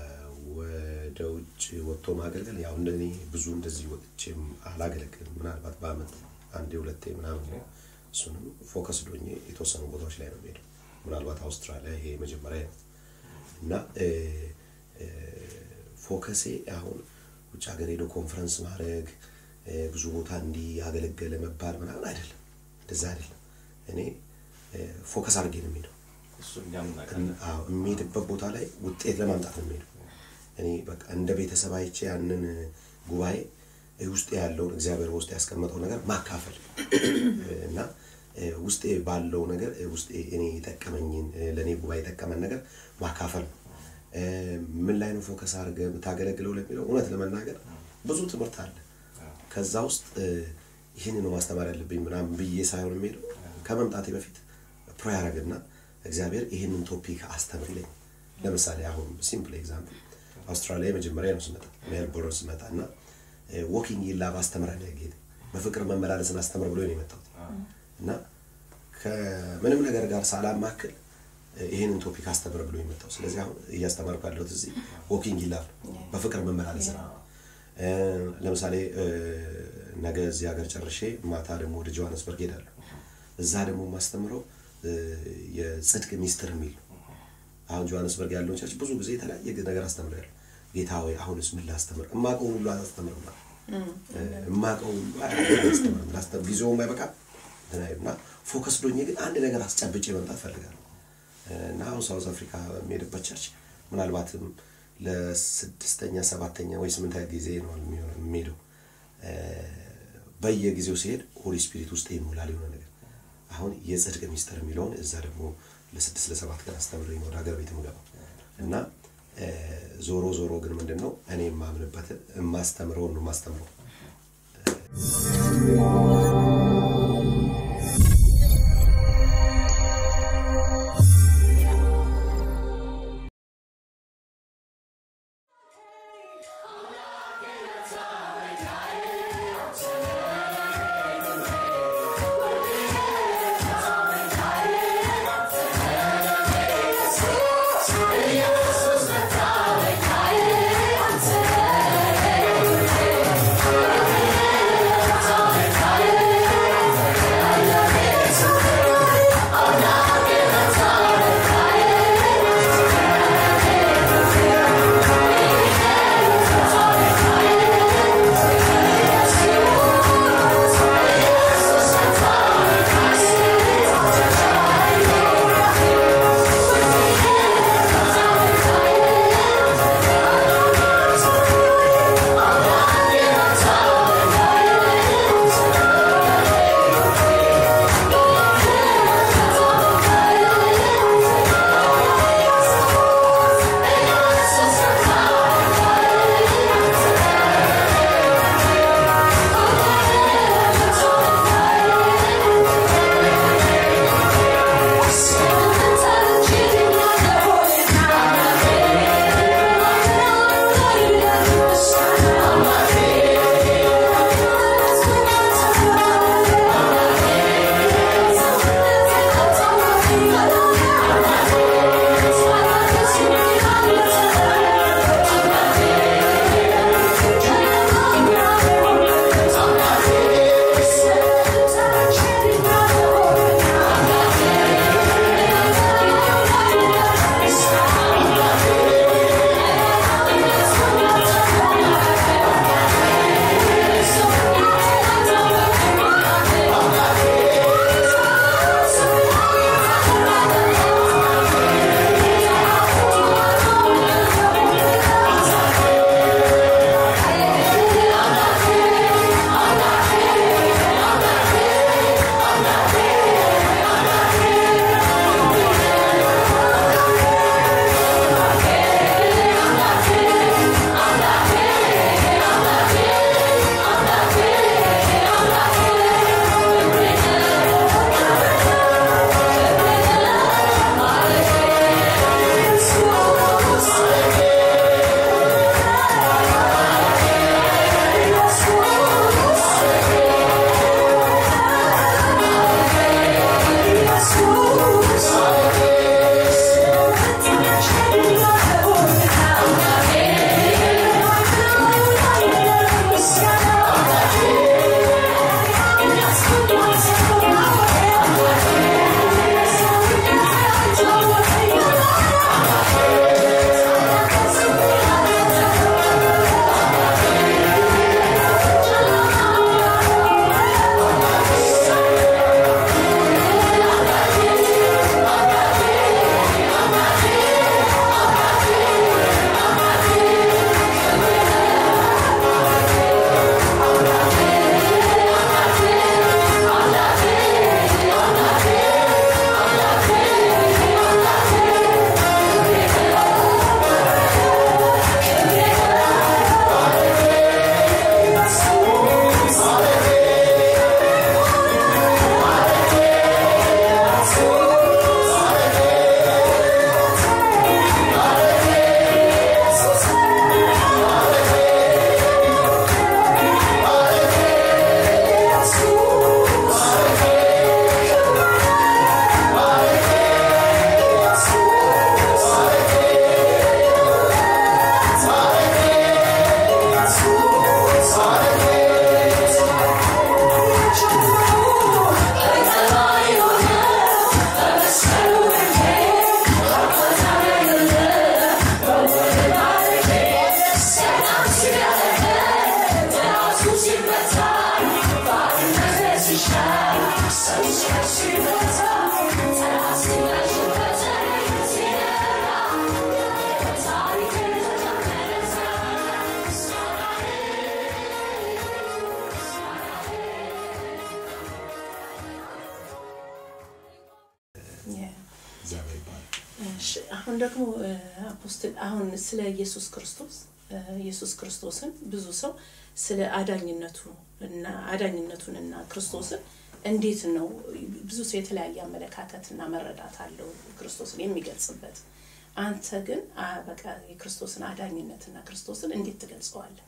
ወደ ውጭ ወጥቶ ማገልገል ያው እንደኔ ብዙ እንደዚህ ወጥቼም አላገለግልም። ምናልባት በአመት አንዴ ሁለቴ ምናምን ነው። እሱንም ፎከስ ዶኜ የተወሰኑ ቦታዎች ላይ ነው የምሄደው። ምናልባት አውስትራሊያ ይሄ መጀመሪያ ነው እና እ፣ እ፣ ፎከሴ አሁን ውጭ ሀገር ሄዶ ኮንፈረንስ ማድረግ እ፣ ብዙ ቦታ እንዲህ ያገለገለ መባል ምናምን አይደለም። እንደዛ አይደለም። እኔ ፎከስ አድርጌ ነው የሚሄደው። እሱ እኛም እናውቃለን። አዎ የሚሄድበት ቦታ ላይ ውጤት ለማምጣት ነው የሚሄደው። እኔ በቃ እንደ ቤተሰብ አይቼ ያንን ጉባኤ ውስጤ ያለውን እግዚአብሔር ውስጥ ያስቀመጠው ነገር ማካፈል እና ውስጤ ባለው ነገር ውስጤ እኔ የጠቀመኝን ለእኔ ጉባኤ የጠቀመን ነገር ማካፈል ነው። ምን ላይ ነው ፎከስ አድርገህ የምታገለግለው ለሚለው እውነት ለመናገር ብዙ ትምህርት አለ። ከዛ ውስጥ ይህን ነው ማስተማር ያለብኝ ምናምን ብዬ ሳይሆን የሚሄደው ከመምጣቴ በፊት ፕሮ ያደረግና እግዚአብሔር ይህንን ቶፒክ አስተምር ይለኝ። ለምሳሌ አሁን ሲምፕል ኤግዛምፕል አውስትራሊያ የመጀመሪያ ነው ስመጣ ሜልቦርን ስመጣ እና ዎኪንግ ላቭ አስተምራል ጌታ በፍቅር መመላለስን አስተምር ብሎ ነው የመጣሁት እና ከምንም ነገር ጋር ሳላማክል ይህንን ቶፒክ አስተምር ብሎ የመጣው። ስለዚህ አሁን እያስተማርኩ ያለሁት እዚህ ዎኪንግ ላቭ በፍቅር መመላለስ ነው። ለምሳሌ ነገ እዚህ ሀገር ጨርሼ ማታ ደግሞ ወደ ጆሃንስበርግ ሄዳለሁ። እዛ ደግሞ የማስተምረው የጽድቅ ሚስጥር የሚል ነው። አሁን ጆሃንስበርግ ያለውን ቸርች ብዙ ጊዜ የተለያየ ነገር አስተምራለሁ። ጌታ ወይ አሁንስ ምን ላስተምር? እማቀውን ሁሉ አላስተምርም። እማቀውን ሁሉ አላስተምርም። ላስተምር ጊዜውም አይበቃም እና ፎከስ ዶኜ ግን አንድ ነገር አስጨብጬ መምጣት ፈልጋለሁ እና አሁን ሳውዝ አፍሪካ የሚሄድበት ቸርች ምናልባትም ለስድስተኛ ሰባተኛ ወይ ስምንተኛ ጊዜ ነው የሚሄደው። በየጊዜው ሲሄድ ሆሊ ስፒሪት ውስጥ ይሞላል የሆነ ነገር አሁን የጽድቅ ሚስጥር የሚለውን እዛ ደግሞ ለስድስት ለሰባት ቀን አስተምሬ ነው ወደ ሀገር ቤት የምገባው እና ዞሮ ዞሮ ግን ምንድን ነው እኔ የማምንበትን የማስተምረውን ነው የማስተምረው። Thank አሁን ደግሞ እ፣ አፖስትል አሁን ስለ ኢየሱስ ክርስቶስ እ፣ ኢየሱስ ክርስቶስን ብዙ ሰው ስለ አዳኝነቱ እና አዳኝነቱን እና ክርስቶስን እንዴት ነው ብዙ ሰው የተለያየ አመለካከት እና መረዳት አለው ክርስቶስን የሚገልጽበት። አንተ ግን አ፣ በቃ የክርስቶስን አዳኝነት እና ክርስቶስን እንዴት ትገልጸዋለህ?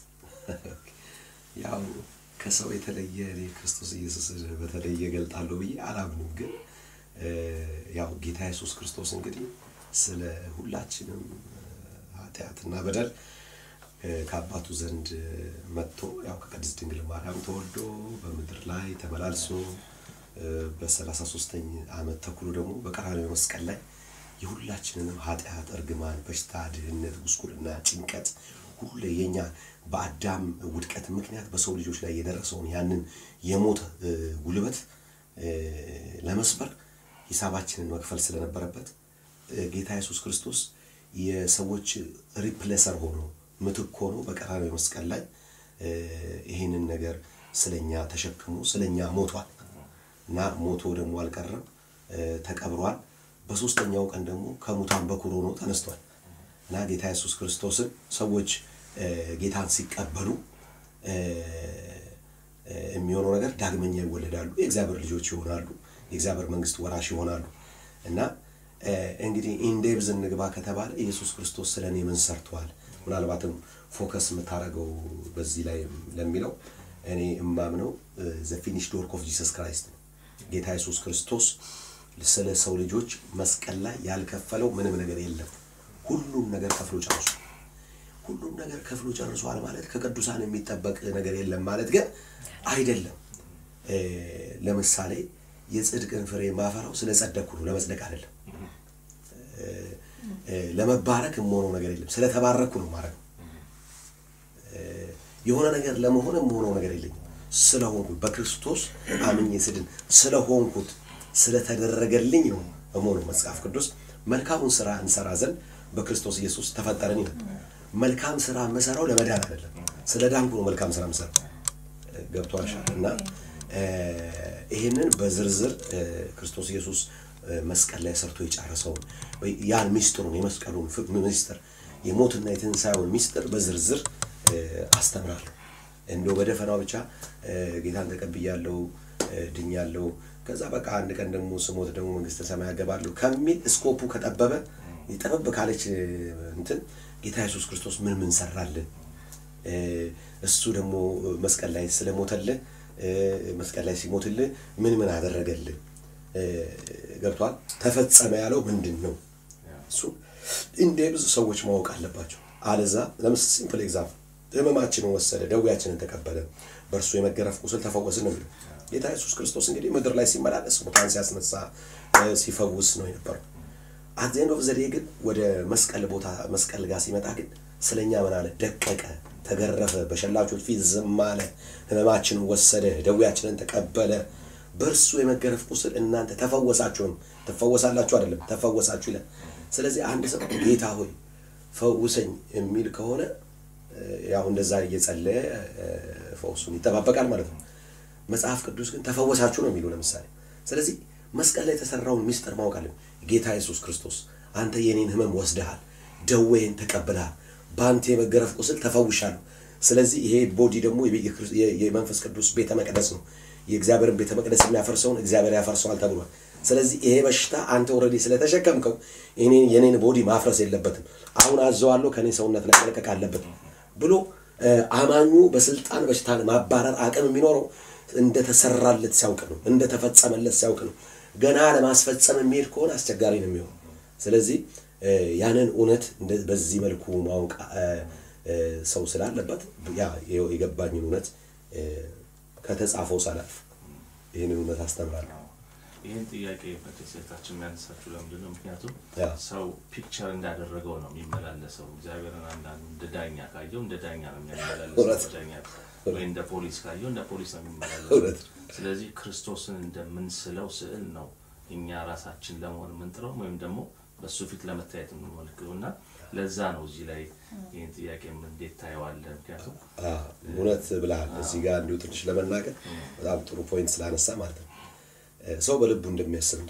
ያው ከሰው የተለየ እኔ ክርስቶስ ኢየሱስ በተለየ እገልጣለሁ ብዬ አላምንም። ግን እ፣ ያው ጌታ ኢየሱስ ክርስቶስ እንግዲህ ስለ ሁላችንም እ፣ ኃጢአትና በደል እ፣ ከአባቱ ዘንድ እ፣ መጥቶ ያው ከቅድስት ድንግል ማርያም ተወልዶ በምድር ላይ ተመላልሶ እ፣ በሰላሳ ሶስተኝ ዓመት ተኩሎ ደግሞ በቀራንዮ መስቀል ላይ የሁላችንንም ኃጢአት፣ እርግማን፣ በሽታ፣ ድህነት፣ ጉስቁልና፣ ጭንቀት ሁሉ የኛ በአዳም ውድቀት ምክንያት በሰው ልጆች ላይ የደረሰውን ያንን የሞት እ፣ ጉልበት እ፣ ለመስበር ሂሳባችንን መክፈል ስለነበረበት እ፣ ጌታ ኢየሱስ ክርስቶስ የሰዎች ሪፕሌሰር ሆኖ ምትክ ሆኖ በቀራንዮ መስቀል ላይ እ፣ ይሄንን ነገር ስለኛ ተሸክሞ ስለኛ ሞቷል እና ሞቶ ደግሞ አልቀረም እ፣ ተቀብሯል። በሶስተኛው ቀን ደግሞ ከሙታን በኩር ሆኖ ተነስቷል እና ጌታ ኢየሱስ ክርስቶስን ሰዎች እ፣ ጌታን ሲቀበሉ እ፣ እ፣ የሚሆነው ነገር ዳግመኛ ይወለዳሉ፣ የእግዚአብሔር ልጆች ይሆናሉ፣ የእግዚአብሔር መንግስት ወራሽ ይሆናሉ እና እ፣ እንግዲህ ኢንዴብዝ እንግባ ከተባለ ኢየሱስ ክርስቶስ ስለ እኔ ምን ሰርተዋል? ምናልባትም ፎከስ የምታደርገው በዚህ ላይ ለሚለው እኔ እማምነው ዘ ፊኒሽድ ወርክ ኦፍ ጂሰስ ክራይስት ነው። ጌታ ኢየሱስ ክርስቶስ ስለ ሰው ልጆች መስቀል ላይ ያልከፈለው ምንም ነገር የለም። ሁሉም ነገር ከፍሎ ጨርሷል። ሁሉም ነገር ከፍሎ ጨርሷል ማለት ከቅዱሳን የሚጠበቅ ነገር የለም ማለት ግን አይደለም። እ፣ ለምሳሌ የጽድቅን ፍሬ ማፈራው ስለ ጸደቅኩ ነው፣ ለመጽደቅ አይደለም። እ፣ እ፣ ለመባረክ የምሆነው ነገር የለም፣ ስለተባረኩ ነው ማለት ነው። የሆነ ነገር ለመሆን የምሆነው ነገር የለኝም። ስለሆንኩት በክርስቶስ አምኜ ስድን ስለሆንኩት ስለተደረገልኝ ነው እመሆነው። መጽሐፍ ቅዱስ መልካሙን ስራ እንሰራ ዘንድ በክርስቶስ ኢየሱስ ተፈጠረን ይላል። መልካም ስራ የምሰራው ለመዳን አይደለም፣ ስለ ዳንኩ ነው መልካም ስራ የምሰራው። ገብቷሻል? እና እ፣ ይህንን በዝርዝር እ፣ ክርስቶስ ኢየሱስ እ፣ መስቀል ላይ ሰርቶ የጨረሰውን ወይ ያን ሚስጥሩን የመስቀሉን ፍ- ሚስጥር የሞትና የትንሣኤውን ሚስጥር በዝርዝር እ፣ አስተምራለሁ። እንደው በደፈናው ብቻ እ፣ ጌታን ተቀብያለሁ እ፣ ድኛለሁ፣ ከዛ በቃ አንድ ቀን ደግሞ ስሞት ደግሞ መንግስተ ሰማይ ያገባለሁ ከሚል እስኮፑ ከጠበበ ጠበብ ካለች እ፣ እንትን ጌታ ኢየሱስ ክርስቶስ ምን ምን ሰራልን እ፣ እሱ ደግሞ መስቀል ላይ ስለሞተልህ እ፣ መስቀል ላይ ሲሞትልህ ምን ምን አደረገልህ እ፣ ገብቷል። ተፈጸመ ያለው ምንድን ነው? እሱ እንደ ብዙ ሰዎች ማወቅ አለባቸው። አለዛ ለምስ ሲምፕል ኤግዛምፕል ህመማችንን ወሰደ፣ ደዌያችንን ተቀበለ፣ በእርሱ የመገረፍ ቁስል ተፈወስን ነው የሚለው ጌታ ኢየሱስ ክርስቶስ እንግዲህ ምድር ላይ ሲመላለስ ሙታን ሲያስነሳ እ፣ ሲፈውስ ነው የነበረው። አት ኤንድ ኦፍ ዘ ዴይ ግን ወደ መስቀል ቦታ መስቀል ጋር ሲመጣ ግን ስለኛ ምን አለ? ደቀቀ፣ ተገረፈ፣ በሸላቾች ፊት ዝም አለ፣ ህመማችንን ወሰደ፣ ደዌያችንን ተቀበለ። በእርሱ የመገረፍ ቁስል እናንተ ተፈወሳችሁ ነው። ትፈወሳላችሁ አይደለም፣ ተፈወሳችሁ ይላል። ስለዚህ አንድ ሰው ጌታ ሆይ ፈውሰኝ የሚል ከሆነ እ፣ ያው እንደዛ እየጸለየ እ፣ ፈውሱን ይጠባበቃል ማለት ነው። መጽሐፍ ቅዱስ ግን ተፈወሳችሁ ነው የሚለው ለምሳሌ። ስለዚህ መስቀል ላይ የተሰራውን ሚስጥር ማወቅ አለን። ጌታ ኢየሱስ ክርስቶስ አንተ የኔን ህመም ወስደሃል፣ ደዌን ተቀብለሃል፣ በአንተ የመገረፍ ቁስል ተፈውሻለሁ። ስለዚህ ይሄ ቦዲ ደግሞ የቤ- የክርስ- የ- የመንፈስ ቅዱስ ቤተ መቅደስ ነው። የእግዚአብሔርን ቤተ መቅደስ የሚያፈርሰውን እግዚአብሔር ያፈርሰዋል ተብሏል። ስለዚህ ይሄ በሽታ አንተ ኦልሬዲ ስለተሸከምከው እኔን የኔን ቦዲ ማፍረስ የለበትም። አሁን አዘዋለሁ ከኔ ሰውነት ላይ መልቀቅ አለበት ብሎ እ፣ አማኙ በስልጣን በሽታን ማባረር አቅም የሚኖረው እንደተሰራለት ሲያውቅ ነው፣ እንደተፈጸመለት ሲያውቅ ነው። ገና ለማስፈጸም የሚሄድ ከሆነ አስቸጋሪ ነው የሚሆነው። ስለዚህ እ፣ ያንን እውነት እንደ- በዚህ መልኩ ማወቅ እ፣ እ፣ ሰው ስላለበት ያ የገባኝን እውነት እ፣ ከተጻፈው ሳላልፍ ይህንን እውነት አስተምራለሁ። ይህን ጥያቄ በሴታችን የሚያነሳችሁ ለምንድን ነው? ምክንያቱም ያ። ሰው ፒክቸር እንዳደረገው ነው የሚመላለሰው። እግዚአብሔርን አንዳንዱ እንደ ዳኛ ካየው እንደ ዳኛ ነው እውነት። የሚመላለሰው። ዳኛ ወይ እንደ ፖሊስ ካየው እንደ ፖሊስ ነው የሚመላለሰው። እውነት። ስለዚህ ክርስቶስን እንደምንስለው ስዕል ነው እኛ ራሳችን ለመሆን የምንጥረው ወይም ደግሞ በእሱ ፊት ለመታየት የምንሞልክው እና ለዛ ነው እዚህ ላይ ይህን ጥያቄ እንዴት ታየዋለህ? ምክንያቱም አዎ፣ እውነት ብለሃል። እዚህ ጋር እንዲሁ ትንሽ ለመናገር በጣም ጥሩ ፖይንት ስላነሳ ማለት ነው። እ፣ ሰው በልቡ እንደሚያስብ እንደዛው ነው።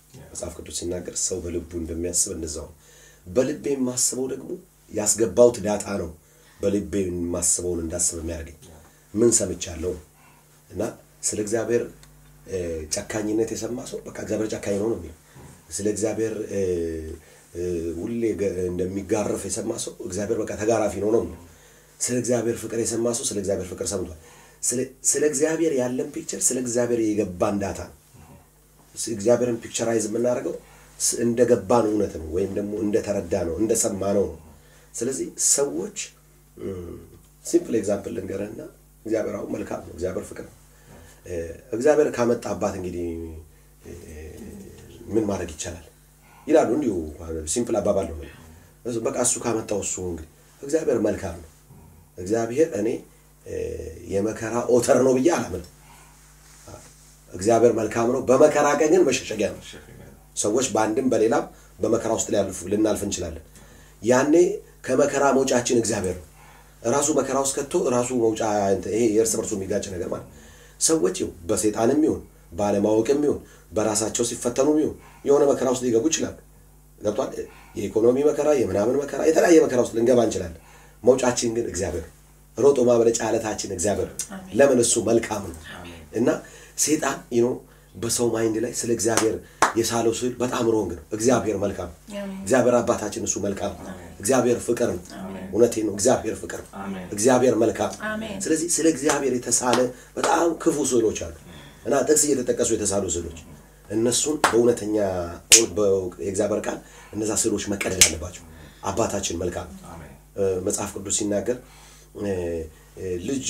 መጽሐፍ ቅዱስ ሲናገር ሰው በልቡ እንደሚያስብ እንደዛው ነው። በልቤ የማስበው ደግሞ ያስገባውት ዳታ ነው። በልቤ የማስበውን እንዳስብ የሚያደርገኝ ምን ሰምቻለሁ ነው እና ስለ እግዚአብሔር እ፣ ጨካኝነት የሰማ ሰው በቃ እግዚአብሔር ጨካኝ ነው ነው የሚለው። ስለ እግዚአብሔር እ፣ እ፣ ሁሌ ገ- እንደሚጋረፍ የሰማ ሰው እግዚአብሔር በቃ ተጋራፊ ነው ነው የሚለው። ስለ እግዚአብሔር ፍቅር የሰማ ሰው ስለ እግዚአብሔር ፍቅር ሰምቷል። ስለ- ስለ እግዚአብሔር ያለን ፒክቸር ስለ እግዚአብሔር የገባን ዳታ ነው። እግዚአብሔርን ፒክቸራይዝ የምናደርገው ስ- እንደገባን እውነት ነው ወይም ደግሞ እንደተረዳ ነው እንደሰማ ነው ነው። ስለዚህ ሰዎች ሲምፕል ኤግዛምፕል ልንገርህና እግዚአብሔር አሁን መልካም ነው። እግዚአብሔር ፍቅር ነው። እ፣ እግዚአብሔር ካመጣባት እንግዲህ እ፣ ምን ማድረግ ይቻላል ይላሉ። እንዲሁ ሲምፕል አባባል ነው። እሱ- በቃ እሱ ካመጣው እሱ እንግዲህ እግዚአብሔር መልካም ነው። እግዚአብሔር እኔ እ፣ የመከራ ኦተር ነው ብዬ አላምንም። እግዚአብሔር መልካም ነው። በመከራ ቀን ግን መሸሸጊያ ነው። ሰዎች በአንድም በሌላም በመከራ ውስጥ ሊያልፉ ልናልፍ እንችላለን። ያኔ ከመከራ መውጫችን እግዚአብሔር ነው። ራሱ መከራ ውስጥ ከቶ ራሱ መውጫ እንትን ይሄ የእርስ በርሱ የሚጋጭ ነገር ማለት ሰዎች ይኸው በሰይጣንም ይሁን ባለማወቅም ይሁን በራሳቸው ሲፈተኑም ይሁን የሆነ መከራ ውስጥ ሊገቡ ይችላሉ። ገብቷል። የኢኮኖሚ መከራ፣ የምናምን መከራ፣ የተለያየ መከራ ውስጥ ልንገባ እንችላለን። መውጫችን ግን እግዚአብሔር ነው። ሮጦ ማምለጫ አለታችን እግዚአብሔር ነው። ለምን እሱ መልካም ነው እና ሴጣን ይኖ በሰው ማይንድ ላይ ስለ እግዚአብሔር የሳለው ስዕል በጣም ሮንግ ነው። እግዚአብሔር መልካም ነው። እግዚአብሔር አባታችን እሱ መልካም ነው። እግዚአብሔር ፍቅር ነው። እውነቴ ነው። እግዚአብሔር ፍቅር ነው። አሜን። እግዚአብሔር መልካም ነው። አሜን። ስለዚህ ስለ እግዚአብሔር የተሳለ በጣም ክፉ ስዕሎች አሉ እና ጥቅስ እየተጠቀሱ የተሳሉ ስዕሎች እነሱን በእውነተኛ የእግዚአብሔር ቃል እነዛ ስዕሎች መቀደድ አለባቸው። አባታችን መልካም ነው። አሜን። እ፣ መጽሐፍ ቅዱስ ሲናገር እ፣ እ፣ ልጅ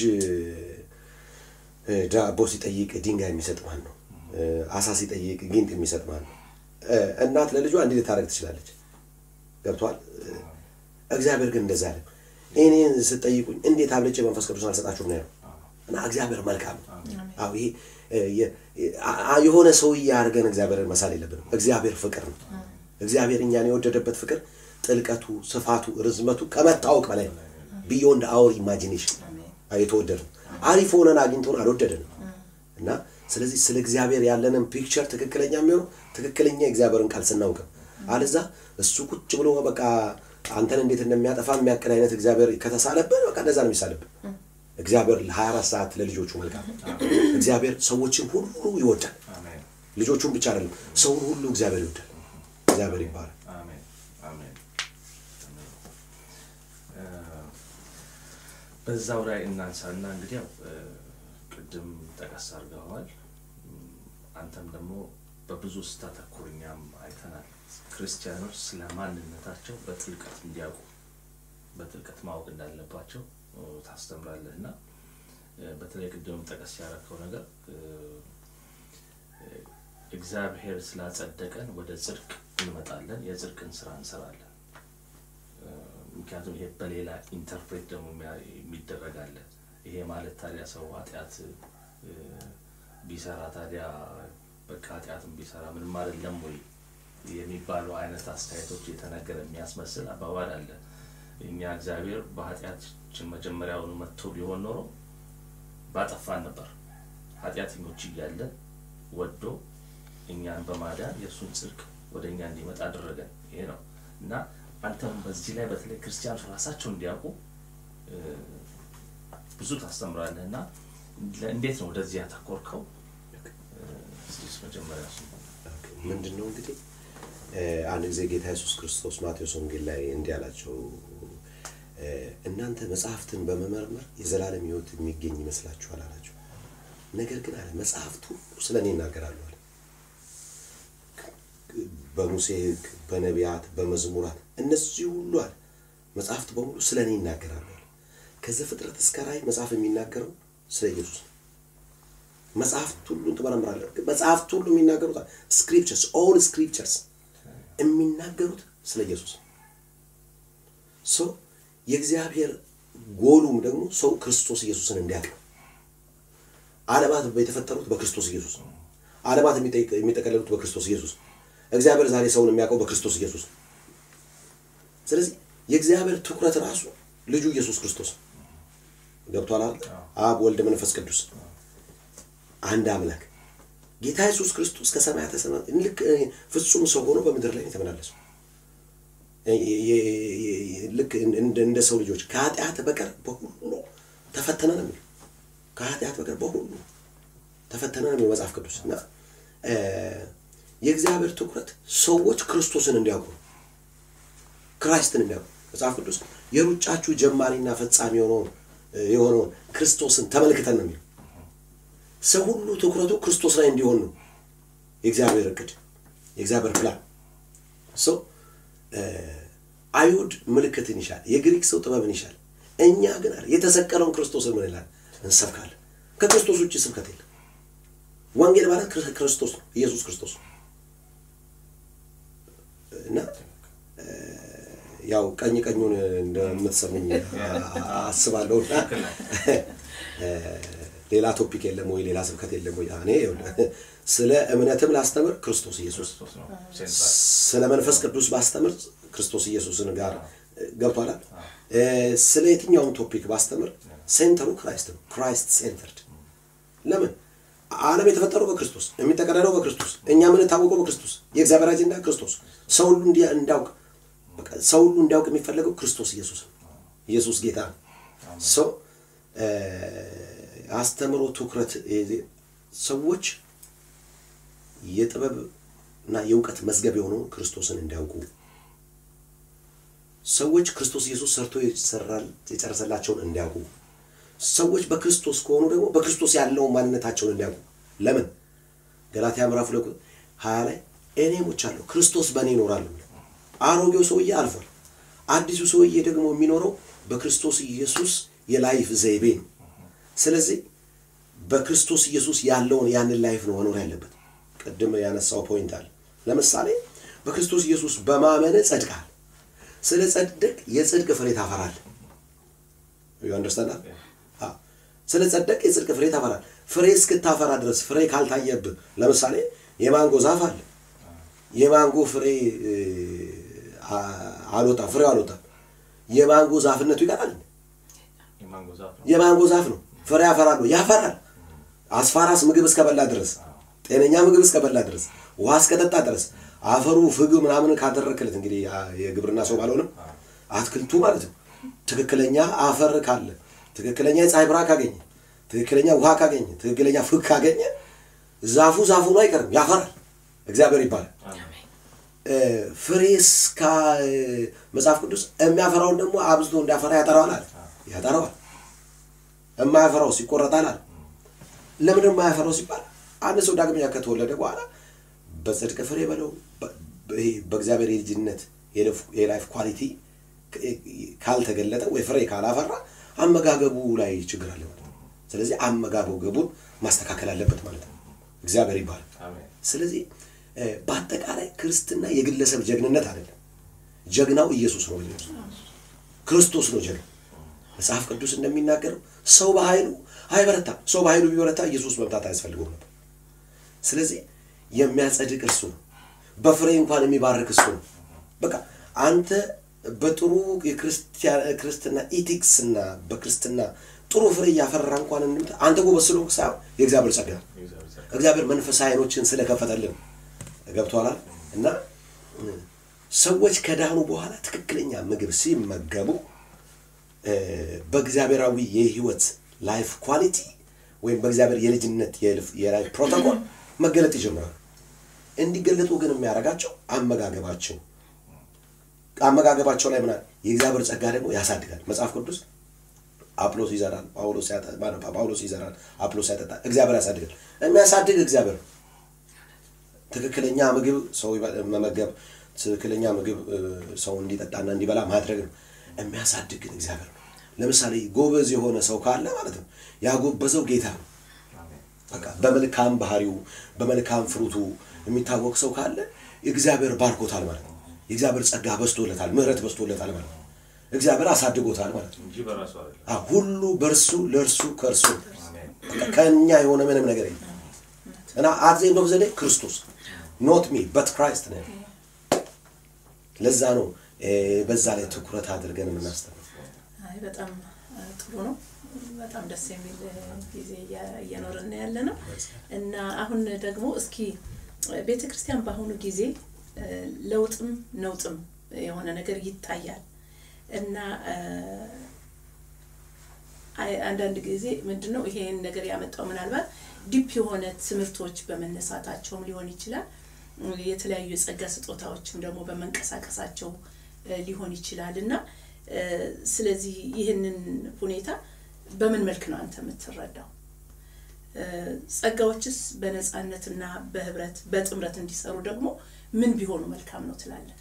እ፣ ዳቦ ሲጠይቅ ድንጋይ የሚሰጥ ማን ነው? እ፣ አሳ ሲጠይቅ ጊንጥ የሚሰጥ ማን ነው? እ፣ እናት ለልጇ እንዲህ ልታደርግ ትችላለች። ገብቷል። እግዚአብሔር ግን እንደዛ አለ። እኔን ስትጠይቁኝ እንዴት አብልጬ መንፈስ ቅዱስ አልሰጣችሁም ነው ያለው። እና እግዚአብሔር መልካም ነው። አዎ ይሄ እ፣ የ- አ- የሆነ ሰውዬ አድርገን እግዚአብሔርን መሳል የለብንም። እግዚአብሔር ፍቅር ነው። እግዚአብሔር እኛን የወደደበት ፍቅር ጥልቀቱ፣ ስፋቱ፣ ርዝመቱ ከመታወቅ በላይ ነው። ቢዮንድ አወር ኢማጂኔሽን የተወደደ ነው። አሪፍ ሆነን አግኝቶን አልወደደንም እና ስለዚህ ስለ እግዚአብሔር ያለንን ፒክቸር ትክክለኛ የሚሆነው ትክክለኛ የእግዚአብሔርን ቃል ስናውቅ ነው። አለዛ እሱ ቁጭ ብሎ በቃ አንተን እንዴት እንደሚያጠፋ የሚያቅድ አይነት እግዚአብሔር ከተሳለብን በቃ እንደዛ ነው የሚሳለብን። እግዚአብሔር ለ24 ሰዓት ለልጆቹ መልካም ነው። እግዚአብሔር ሰዎችን ሁሉ ይወዳል። አሜን። ልጆቹን ብቻ አይደለም ሰውን ሁሉ እግዚአብሔር ይወዳል። እግዚአብሔር ይባላል። አሜን። አሜን። አሜን። እ፣ በዛው ላይ እናንሳና እንግዲህ ያው እ፣ ቅድም ጠቀስ አድርገዋል። እም፣ አንተም ደግሞ በብዙ ስታተኩር እኛም አይተናል። ክርስቲያኖች ስለ ማንነታቸው በጥልቀት እንዲያውቁ በጥልቀት ማወቅ እንዳለባቸው እ፣ ታስተምራለህ እና እ፣ በተለይ ቅድም ጠቀስ ያደረከው ነገር እ፣ እ፣ እግዚአብሔር ስላጸደቀን ወደ ጽድቅ እንመጣለን፣ የጽድቅን ስራ እንሰራለን። እ፣ ምክንያቱም ይሄ በሌላ ኢንተርፕሬት ደግሞ የሚያ- የሚደረግ አለ። ይሄ ማለት ታዲያ ሰው ኃጢአት እ፣ ቢሰራ ታዲያ በቃ ኃጢአትም ቢሰራ ምንም አይደለም ወይ የሚባሉ አይነት አስተያየቶች የተነገረ የሚያስመስል አባባል አለ። እኛ እግዚአብሔር በኃጢአታችን መጀመሪያውኑ መጥቶ ቢሆን ኖሮ ባጠፋን ነበር። ኃጢአተኞች እያለን ወዶ እኛን በማዳን የእሱን ጽድቅ ወደ እኛ እንዲመጣ አደረገን። ይሄ ነው እና አንተም በዚህ ላይ በተለይ ክርስቲያኖች ራሳቸው እንዲያውቁ እ፣ ብዙ ታስተምራለህ እና ለ- እንዴት ነው ወደዚህ ያተኮርከው? እ፣ እስኪ መጀመሪያ እሱ ምንድን ነው እንግዲህ እ፣ አንድ ጊዜ ጌታ ኢየሱስ ክርስቶስ ማቴዎስ ወንጌል ላይ እንዲህ አላቸው እ፣ እናንተ መጽሐፍትን በመመርመር የዘላለም ሕይወት የሚገኝ ይመስላችኋል አላቸው። ነገር ግን አለ መጽሐፍቱ ስለ እኔ ይናገራሉ አለ። በሙሴ ሕግ፣ በነቢያት፣ በመዝሙራት እነዚህ ሁሉ አለ መጽሐፍት በሙሉ ስለ እኔ ይናገራሉ አለ። ከዘፍጥረት እስከ ራእይ መጽሐፍ የሚናገረው ስለ ኢየሱስ ነው። መጽሐፍት ሁሉን ትመረምራለህ። መጽሐፍት ሁሉ የሚናገሩት ስክሪፕቸርስ ኦል ስክሪፕቸርስ የሚናገሩት ስለ ኢየሱስ ነው። ሶ የእግዚአብሔር ጎሉም ደግሞ ሰው ክርስቶስ ኢየሱስን እንዲያውቅ ነው። ዓለማት የተፈጠሩት በክርስቶስ ኢየሱስ ነው። ዓለማት የሚጠይቅ- የሚጠቀለሉት በክርስቶስ ኢየሱስ ነው። እግዚአብሔር ዛሬ ሰውን የሚያውቀው በክርስቶስ ኢየሱስ ነው። ስለዚህ የእግዚአብሔር ትኩረት ራሱ ልጁ ኢየሱስ ክርስቶስ ነው። ገብቷል አይደል? አብ ወልድ መንፈስ ቅዱስ አንድ አምላክ ጌታ ኢየሱስ ክርስቶስ ከሰማያተ ሰማያት ልክ እ፣ ፍጹም ሰው ሆኖ በምድር ላይ ነው የተመላለሰው። እ- የ- የ- ልክ እንደ እንደ ሰው ልጆች ከኃጢአት በቀር በሁሉ ተፈተነ ነው የሚለው። ከኃጢአት በቀር በሁሉ ተፈተነ ነው የሚለው መጽሐፍ ቅዱስ እና እ፣ የእግዚአብሔር ትኩረት ሰዎች ክርስቶስን እንዲያውቁ ነው። ክራይስትን እንዲያውቁ መጽሐፍ ቅዱስ የሩጫችሁ ጀማሪና ፈጻሚ የሆነውን የሆነውን ክርስቶስን ተመልክተን ነው የሚለው። ሰው ሁሉ ትኩረቱ ክርስቶስ ላይ እንዲሆን ነው የእግዚአብሔር እቅድ፣ የእግዚአብሔር ፕላን። ሰው አይሁድ ምልክትን ይሻል፣ የግሪክ ሰው ጥበብን ይሻል። እኛ ግን አለ የተሰቀለውን ክርስቶስን ምን ይላል እንሰብካለን። ከክርስቶስ ውጭ ስብከት የለም። ወንጌል ማለት ክርስ- ክርስቶስ ነው፣ ኢየሱስ ክርስቶስ ነው እና ያው ቀኝ ቀኙን እንደምትሰሙኝ አስባለሁ። እና ሌላ ቶፒክ የለም ወይ ሌላ ስብከት የለም ወይ? እኔ ይኸውልህ ስለ እምነትም ላስተምር ክርስቶስ ኢየሱስ፣ ክርስቶስ ነው ሴንትራል። ስለ መንፈስ ቅዱስ ባስተምር ክርስቶስ ኢየሱስን ጋር ገብቷል። ስለ የትኛውም ቶፒክ ባስተምር ሴንተሩ ክራይስት ነው። ክራይስት ሴንተርድ ለምን ዓለም የተፈጠረው በክርስቶስ የሚጠቀለለው በክርስቶስ እኛ የምንታወቀው በክርስቶስ የእግዚአብሔር አጀንዳ ክርስቶስ ሰው ሁሉ እንዲ- እንዲያውቅ በቃ ሰው ሁሉ እንዲያውቅ የሚፈለገው ክርስቶስ ኢየሱስ ነው። ኢየሱስ ጌታ ነው። ሰው አስተምሮ ትኩረት የዚህ- ሰዎች የጥበብ እና የእውቀት መዝገብ የሆነውን ክርስቶስን እንዲያውቁ ሰዎች ክርስቶስ ኢየሱስ ሰርቶ የሰራል- የጨረሰላቸውን እንዲያውቁ ሰዎች በክርስቶስ ከሆኑ ደግሞ በክርስቶስ ያለውን ማንነታቸውን እንዲያውቁ ለምን ገላትያ ምዕራፍ ሁለት ቁጥር ሀያ ላይ እኔ ሞቻለሁ ክርስቶስ በእኔ ይኖራል የሚለው አሮጌው ሰውዬ አልፏል አዲሱ ሰውዬ ደግሞ የሚኖረው በክርስቶስ ኢየሱስ የላይፍ ዘይቤ ነው ስለዚህ በክርስቶስ ኢየሱስ ያለውን ያንን ላይፍ ነው መኖር ያለበት ቅድም ያነሳው ፖይንት አለ ለምሳሌ በክርስቶስ ኢየሱስ በማመን ጸድቃል ስለ ጸድቅ የጽድቅ ፍሬ ታፈራል ዩ አንደርስታንድ ስለ ጸደቅ የጽድቅ ፍሬ ታፈራል ፍሬ እስክታፈራ ድረስ ፍሬ ካልታየብህ ለምሳሌ የማንጎ ዛፍ አለ የማንጎ ፍሬ እ, አ- አልወጣም ፍሬው አልወጣም የማንጎ ዛፍነቱ ይቀራል የማንጎ ዛፍ ነው። የማንጎ ዛፍ ነው ፍሬ ያፈራሉ ያፈራል አስፋራስ ምግብ እስከበላ ድረስ ጤነኛ ምግብ እስከበላ ድረስ ውሃ እስከጠጣ ድረስ አፈሩ ፍግ ምናምን ካደረክለት እንግዲህ ያ- የግብርና ሰው ባልሆንም አትክልቱ ማለት ነው ትክክለኛ አፈር ካለ ትክክለኛ የፀሐይ ብርሃን ካገኘ ትክክለኛ ውሃ ካገኘ ትክክለኛ ፍግ ካገኘ ዛፉ ዛፉ ነው አይቀርም ያፈራል እግዚአብሔር ይባላል አሜን። እ፣ ፍሬ እስካ እ፣ መጽሐፍ ቅዱስ የሚያፈራውን ደግሞ አብዝቶ እንዲያፈራ ያጠራዋል አለ ያጠራዋል የማያፈራው ይቆረጣል አለ ለምንድን የማያፈራው ሲባል አንድ ሰው ዳግመኛ ከተወለደ በኋላ በጽድቅ ፍሬ በለው በ- በ- ይሄ በእግዚአብሔር የልጅነት የለፍ- የላይፍ ኳሊቲ ክ- ካልተገለጠ ወይ ፍሬ ካላፈራ አመጋገቡ ላይ ችግር አለ ማለት ነው ስለዚህ አመጋገቡን ማስተካከል አለበት ማለት ነው እግዚአብሔር ይባላል አሜን። ስለዚህ እ፣ በአጠቃላይ ክርስትና የግለሰብ ጀግንነት አይደለም ጀግናው ኢየሱስ ነው ኢየሱስ ክርስቶስ ነው ጀግና መጽሐፍ ቅዱስ እንደሚናገረው ሰው በኃይሉ አይበረታም ሰው በኃይሉ ቢበረታ ኢየሱስ መምታት አያስፈልገውም ነበር ስለዚህ የሚያጸድቅ እርሱ ነው በፍሬ እንኳን የሚባርክ እሱ ነው በቃ አንተ በጥሩ የክርስቲያ- ክርስትና ኢቲክስ እና በክርስትና ጥሩ ፍሬ እያፈራ እንኳን እንምታ አንተ ጎበዝ ስለሆንክ ሳይሆን የእግዚአብሔር ጸጋ ነው የእግዚአብሔር ጸጋ። እግዚአብሔር መንፈሳዊ አይኖችን ስለከፈተልን ገብቶናል እና እ፣ ሰዎች ከዳኑ በኋላ ትክክለኛ ምግብ ሲመገቡ እ፣ በእግዚአብሔራዊ የህይወት ላይፍ ኳሊቲ ወይም በእግዚአብሔር የልጅነት የልፍ- የላይፍ ፕሮቶኮል መገለጥ ይጀምራሉ እንዲገለጡ ግን የሚያደርጋቸው አመጋገባቸው አመጋገባቸው ላይ ምናል የእግዚአብሔር ጸጋ ደግሞ ያሳድጋል መጽሐፍ ቅዱስ አጵሎስ ይዘራል ጳውሎስ ያጠ- ማነው? ጳውሎስ ይዘራል አጵሎስ ያጠጣል እግዚአብሔር ያሳድጋል የሚያሳድግ እግዚአብሔር ነው ትክክለኛ ምግብ ሰው ይበ- መመገብ ትክክለኛ ምግብ እ፣ ሰው እንዲጠጣና እንዲበላ ማድረግ ነው የሚያሳድግ ግን እግዚአብሔር ነው ለምሳሌ ጎበዝ የሆነ ሰው ካለ ማለት ነው ያጎበዘው ጌታ ነው አሜን። በቃ በመልካም ባህሪው በመልካም ፍሩቱ የሚታወቅ ሰው ካለ እግዚአብሔር ባርኮታል ማለት ነው የእግዚአብሔር ጸጋ በስቶለታል ምህረት በስቶለታል ማለት ነው እግዚአብሔር አሳድጎታል ማለት ነው እንጂ በራሱ አይደለም። አ፣ ሁሉ በእርሱ ለእርሱ ከእርሱ አሜን። በቃ ከእኛ የሆነ ምንም ነገር የለም እና አትዘኝ ነው ዘዴ ክርስቶስ ኖት ሚ በት ክራይስት ነው ለዛ ነው እ፣ በዛ ላይ ትኩረት አድርገን የምናስተምር አይ በጣም ጥሩ ነው። በጣም ደስ የሚል ጊዜ እያ- እየኖርን ያለ ነው እና አሁን ደግሞ እስኪ ቤተ ክርስቲያን በአሁኑ ጊዜ እ፣ ለውጥም ነውጥም የሆነ ነገር ይታያል እና እ፣ አይ- አንዳንድ ጊዜ ምንድን ነው ይሄን ነገር ያመጣው ምናልባት ዲፕ የሆነ ትምህርቶች በመነሳታቸውም ሊሆን ይችላል። እ፣ የተለያዩ የጸጋ ስጦታዎችም ደግሞ በመንቀሳቀሳቸው እ፣ ሊሆን ይችላል እና እ፣ ስለዚህ ይህንን ሁኔታ በምን መልክ ነው አንተ የምትረዳው? እ፣ ጸጋዎችስ በነፃነትና በህብረት በጥምረት እንዲሰሩ ደግሞ ምን ቢሆኑ መልካም ነው ትላለህ?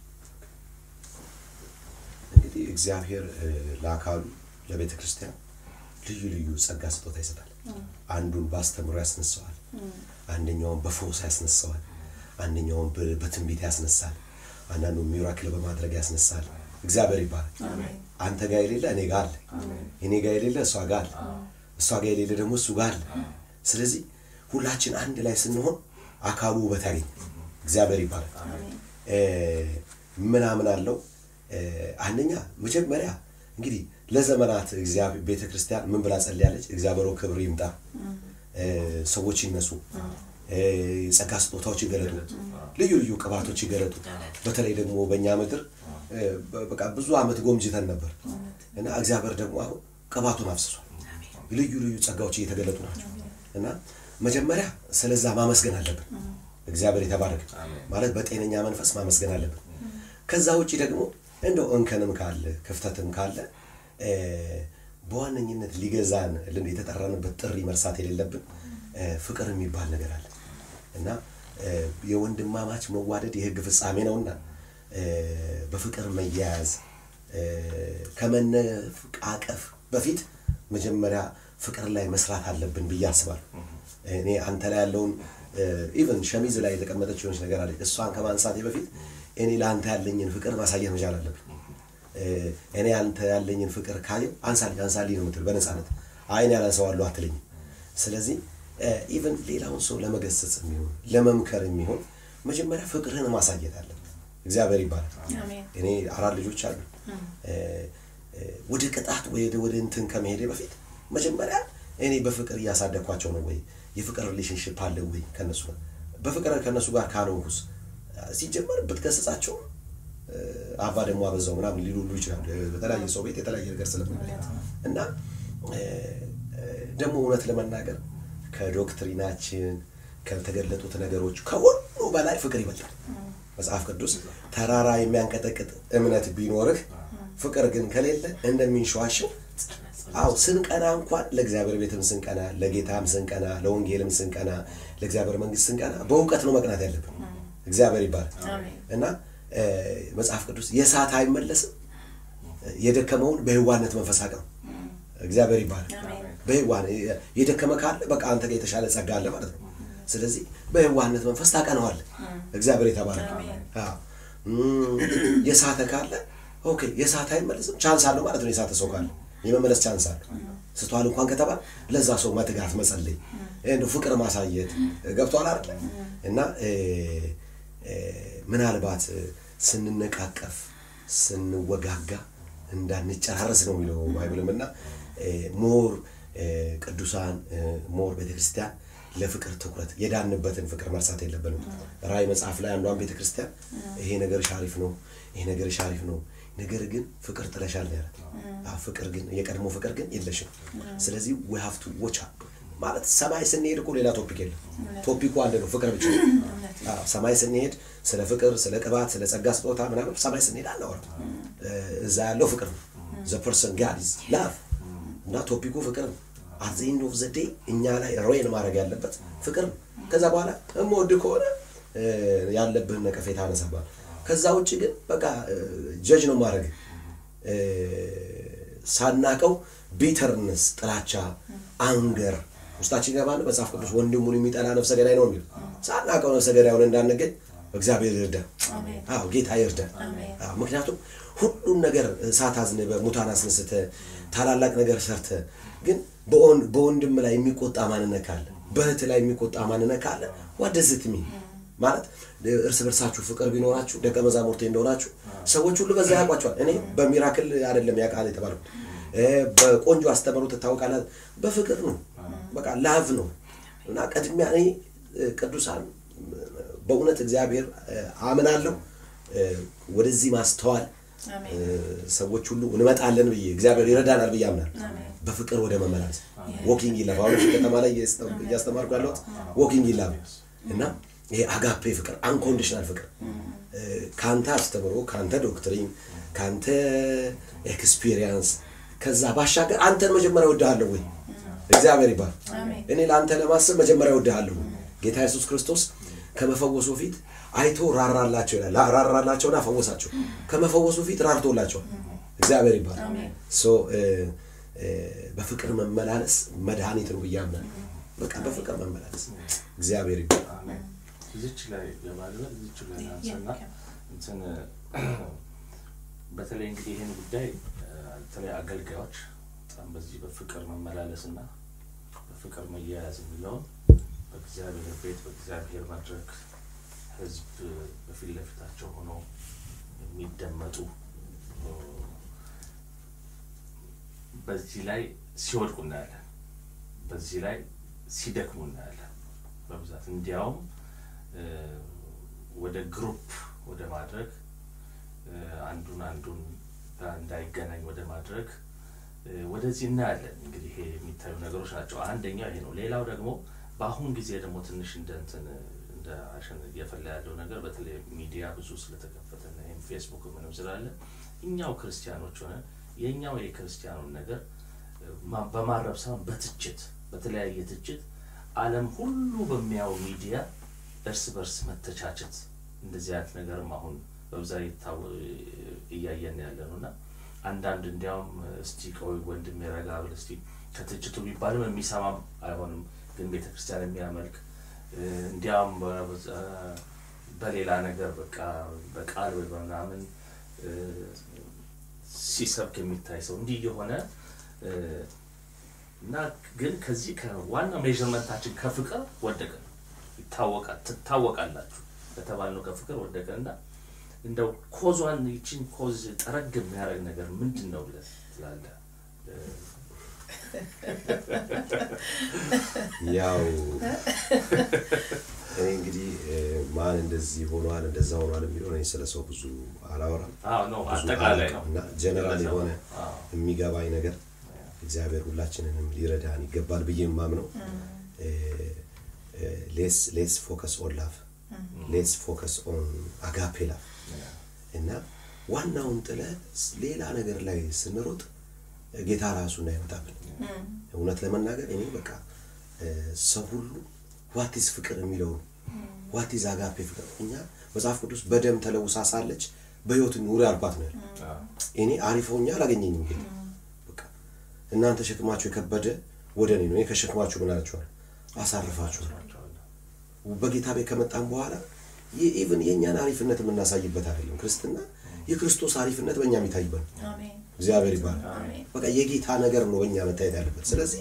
እንግዲህ እግዚአብሔር እ፣ ለአካሉ ለቤተ ክርስቲያን ልዩ ልዩ ጸጋ ስጦታ ይሰጣል። አንዱን በአስተምሮ ያስነሳዋል፣ አንደኛውን በፈውስ ያስነሳዋል፣ አንደኛውን በ- በትንቢት ያስነሳል፣ አንዳንዱን ሚራክል በማድረግ ያስነሳል። እግዚአብሔር ይባላል። አንተ ጋር የሌለ እኔ ጋር አለ፣ እኔ ጋር የሌለ እሷ ጋር አለ፣ እሷ ጋር የሌለ ደግሞ እሱ ጋር አለ። ስለዚህ ሁላችን አንድ ላይ ስንሆን አካሉ ውበት ያገኛል። እግዚአብሔር ይባላል። እ፣ ምን አምናለሁ? እ፣ አንደኛ መጀመሪያ እንግዲህ ለዘመናት እግዚአብሔር ቤተ ክርስቲያን ምን ብላ ጸልያለች? እግዚአብሔር ሆይ ክብር ይምጣ፣ እ፣ ሰዎች ይነሱ፣ እ፣ የጸጋ ስጦታዎች ይገለጡ፣ ልዩ ልዩ ቅባቶች ይገለጡ። በተለይ ደግሞ በእኛ ምድር እ፣ በ- በቃ ብዙ ዓመት ጎምጅተን ነበር እና እግዚአብሔር ደግሞ አሁን ቅባቱን አፍስሷል። ልዩ ልዩ ጸጋዎች እየተገለጡ ናቸው እና መጀመሪያ ስለዛ ማመስገን አለብን። እግዚአብሔር የተባረከ ማለት በጤነኛ መንፈስ ማመስገን አለብን። ከዛ ውጭ ደግሞ እንደው እንከንም ካለ ክፍተትም ካለ እ፣ በዋነኝነት ሊገዛን ልን የተጠራንበት ጥሪ መርሳት የሌለብን እ፣ ፍቅር የሚባል ነገር አለ እና እ፣ የወንድማማች መዋደድ የሕግ ፍጻሜ ነውና እ፣ በፍቅር መያያዝ እ፣ ከመነቃቀፍ በፊት መጀመሪያ ፍቅር ላይ መስራት አለብን ብዬ አስባለሁ። እኔ አንተ ላይ ያለውን ኢቨን ሸሚዝ ላይ የተቀመጠች የሆነች ነገር አለች። እሷን ከማንሳቴ በፊት እኔ ለአንተ ያለኝን ፍቅር ማሳየት መቻል አለብን። እ፣ እኔ አንተ ያለኝን ፍቅር ካየው አንሳልኝ አንሳልኝ ነው የምትል በነፃነት አይ እኔ አላንሰዋለሁ አትለኝም። ስለዚህ ኢቨን ሌላውን ሰው ለመገሰጽ የሚሆን ለመምከር የሚሆን መጀመሪያ ፍቅርህን ማሳየት አለብን። እግዚአብሔር ይባላል። አሜን። እኔ አራት ልጆች አሉ። እ፣ እ፣ ወደ ቅጣት ወደ ወደ እንትን ከመሄዴ በፊት መጀመሪያ እኔ በፍቅር እያሳደግኳቸው ነው ወይ የፍቅር ሪሌሽንሽፕ አለ ወይ ከነሱ ጋር በፍቅር ከነሱ ጋር ካልሆንኩስ ሲጀመር ብትገስጻቸው እ፣ አባ ደግሞ አበዛው ምናምን ሊሉ ሁሉ ይችላሉ። በተለያየ ሰው ቤት የተለያየ ነገር ስለምናይ እና እ፣ እ፣ ደግሞ እውነት ለመናገር ከዶክትሪናችን ከተገለጡት ነገሮች ከሁሉ በላይ ፍቅር ይበልጣል። መጽሐፍ ቅዱስ ተራራ የሚያንቀጠቅጥ እምነት ቢኖርህ ፍቅር ግን ከሌለ እንደሚንሸዋሸው አው ስንቀና እንኳን ለእግዚአብሔር ቤትም ስንቀና ለጌታም ስንቀና ለወንጌልም ስንቀና ለእግዚአብሔር መንግስት ስንቀና በእውቀት ነው መቅናት ያለብን። እግዚአብሔር ይባላል አሜን። እና እ፣ መጽሐፍ ቅዱስ የሳት አይመለስም የደከመውን በህዋነት መንፈስ አቅም እግዚአብሔር ይባላል። አሜን። በህዋን የደከመ ካለ በቃ አንተ ጋር የተሻለ ጸጋ አለ ማለት ነው። ስለዚህ በህዋነት መንፈስ ታቀነዋለህ። እግዚአብሔር የተባረከ አሜን። አዎ። እም፣ የሳተ ካለ ኦኬ፣ የሳተ አይመለስም ቻንስ አለው ማለት ነው። የሳተ ሰው ካለ የመመለስ ቻንስ አለው። ስተዋል እንኳን ከተባለ ለዛ ሰው መትጋት፣ መጸለይ፣ እንደው ፍቅር ማሳየት ገብቷል አይደል? እና እ፣ እ፣ ምናልባት እ፣ ስንነቃቀፍ ስንወጋጋ እንዳንጨራረስ ነው የሚለው ባይብልም እና እ፣ ሞር እ፣ ቅዱሳን እ፣ ሞር ቤተክርስቲያን ለፍቅር ትኩረት የዳንበትን ፍቅር መርሳት የለብንም። ራእይ መጽሐፍ ላይ አንዷን ቤተክርስቲያን ይሄ ነገርሽ አሪፍ ነው፣ ይሄ ነገርሽ አሪፍ ነው፣ ነገር ግን ፍቅር ጥለሻል ነው ያላት። አዎ፣ ፍቅር ግን የቀድሞ ፍቅር ግን የለሽም። ስለዚህ we have to watch out ማለት ሰማይ ስንሄድ እኮ ሌላ ቶፒክ የለም። ቶፒኩ አንድ ነው፣ ፍቅር ብቻ ነው። አዎ፣ ሰማይ ስንሄድ ስለ ፍቅር፣ ስለ ቅባት፣ ስለ ጸጋ ስጦታ ምናምን ሰማይ ስንሄድ አናወራም። እዛ ያለው ፍቅር ነው። ዘ ፐርሰን ጋድ ኢዝ ላቭ እና ቶፒኩ ፍቅር ነው። አት ዘ ኤንድ ኦፍ ዘ ዴይ እኛ ላይ ሬን ማድረግ ያለበት ፍቅር ነው። ከዛ በኋላ እምወድ ከሆነ እ፣ ያለብህን ነቀፌታ አነሳባል። ከዛ ውጭ ግን በቃ ጀጅ ነው ማድረግ ሳናቀው ቢተርነስ፣ ጥላቻ፣ አንገር ውስጣችን ይገባል። መጽሐፍ ቅዱስ ወንድሙን የሚጠላ ነፍሰ ገዳይ ነው የሚል ሳናቀው ነፍሰ ገዳዩን እንዳንገኝ እግዚአብሔር ይርዳ። አዎ ጌታ ይርዳ። አዎ ምክንያቱም ሁሉም ነገር እሳት አዝንበ ሙታን አስነስተ ታላላቅ ነገር ሰርተ ግን በወን- በወንድም ላይ የሚቆጣ ማንነት ካለ በእህት ላይ የሚቆጣ ማንነት ካለ ዋደዝት ሚ ማለት እርስ በርሳችሁ ፍቅር ቢኖራችሁ ደቀ መዛሙርቴ እንደሆናችሁ ሰዎች ሁሉ በዛ ያውቋቸዋል። እኔ በሚራክል አይደለም ያ ቃል የተባልኩት በቆንጆ አስተምሮ ትታወቃላት። በፍቅር ነው፣ በቃ ላቭ ነው እና ቅድሚያ እኔ ቅዱሳን በእውነት እግዚአብሔር አምናለሁ ወደዚህ ማስተዋል ሰዎች ሁሉ እንመጣለን ብዬ እግዚአብሔር ይረዳናል ብዬ አምናለሁ። በፍቅር ወደ መመላለስ ዎኪንግ ይላል። አሁን ከተማ ላይ እያስተማርኩ ያለሁት ዎኪንግ ይላል እና ይሄ አጋፔ ፍቅር አንኮንዲሽናል ፍቅር ከአንተ አስተምሮ ከአንተ ዶክትሪን ከአንተ ኤክስፒሪየንስ ከዛ ባሻገር አንተን መጀመሪያ ወድሃለሁ ወይ እግዚአብሔር ይባል። እኔ ለአንተ ለማሰብ መጀመሪያ ወድሃለሁ። ጌታ ኢየሱስ ክርስቶስ ከመፈወሱ ፊት አይቶ ራራላቸው ይላል። ራራላቸውና ፈወሳቸው። ከመፈወሱ ፊት ራርቶላቸዋል። እግዚአብሔር ይባል። በፍቅር መመላለስ መድኃኒት ነው ብዬ አምናለሁ። በቃ በፍቅር መመላለስ እግዚአብሔር ይባል። እዚች ላይ ለማድረግ እዚች ላይ አንሰና እንትን በተለይ እንግዲህ ይህን ጉዳይ በተለይ አገልጋዮች በጣም በዚህ በፍቅር መመላለስ እና በፍቅር መያያዝ የሚለውን በእግዚአብሔር ቤት በእግዚአብሔር መድረክ ህዝብ በፊት ለፊታቸው ሆነው የሚደመጡ በዚህ ላይ ሲወድቁ እናያለን። በዚህ ላይ ሲደክሙ እናያለን በብዛት እንዲያውም ወደ ግሩፕ ወደ ማድረግ አንዱን አንዱን እንዳይገናኝ ወደ ማድረግ ወደዚህ እናያለን። እንግዲህ ይሄ የሚታዩ ነገሮች ናቸው። አንደኛው ይሄ ነው። ሌላው ደግሞ በአሁን ጊዜ ደግሞ ትንሽ እንደ እንትን እንደ አሸን እየፈላ ያለው ነገር በተለይ ሚዲያ ብዙ ስለተከፈተና ይህም ፌስቡክ ምንም ስላለ እኛው ክርስቲያኖች ሆነ የእኛው የክርስቲያኑን ነገር በማረብ ሳይሆን በትችት በተለያየ ትችት ዓለም ሁሉ በሚያው ሚዲያ እርስ በርስ መተቻቸት እንደዚህ አይነት ነገርም አሁን በብዛት እያየን ያለ ነው እና አንዳንድ እንዲያውም እስቲ ቆይ ወንድም የረጋ ብል እስቲ ከትችቱ ቢባልም የሚሰማም አይሆንም፣ ግን ቤተ ክርስቲያን የሚያመልክ እንዲያውም በሌላ ነገር በቃ በቃል ወይ በምናምን ሲሰብክ የሚታይ ሰው እንዲህ የሆነ እና ግን ከዚህ ከዋና ሜዥርመንታችን ከፍቅር ወደቀ ይታወቃል ትታወቃላችሁ በተባልነው ከፍቅር ወደቀ እና እንደው ኮዟን ይችን ኮዝ ጠረግ የሚያደርግ ነገር ምንድን ነው ብለህ ትላለህ? ያው እኔ እንግዲህ ማን እንደዚህ ሆኗል እንደዛ ሆኗል የሚለው እኔ ስለ ሰው ብዙ አላወራም። አዎ ነው ብዙ አጠቃላይ ነው አላውቅም እና ጀነራል የሆነ አዎ። የሚገባኝ ነገር እግዚአብሔር ሁላችንንም ሊረዳን ይገባል ብዬ የማምነው ሌስ ሌስ ፎከስ ኦን ላቭ ሌስ ፎከስ ኦን አጋፔ ላቭ እና ዋናውን ጥለ ሌላ ነገር ላይ ስንሮጥ ጌታ ራሱ እንዳይመጣብን እውነት ለመናገር እኔ በቃ ሰው ሁሉ ዋቲዝ ፍቅር የሚለውን ዋቲዝ አጋፔ ፍቅር እኛ መጽሐፍ ቅዱስ በደም ተለውሳ ሳለች በህይወት ኑሪ አልኳት ነው ያለው። እኔ አሪፍ ሆኜ አላገኘኝም ጌታ በቃ እናንተ ሸክማችሁ የከበደ ወደ እኔ ነው እኔ ከሸክማችሁ ምን አላችኋል አሳርፋችኋል በጌታ ቤት ከመጣን በኋላ ኢቭን የእኛን አሪፍነት የምናሳይበት አይደለም ክርስትና የክርስቶስ አሪፍነት በእኛ የሚታይበት ነው አሜን እግዚአብሔር ይባላል አሜን በቃ የጌታ ነገር ነው በእኛ መታየት ያለበት ስለዚህ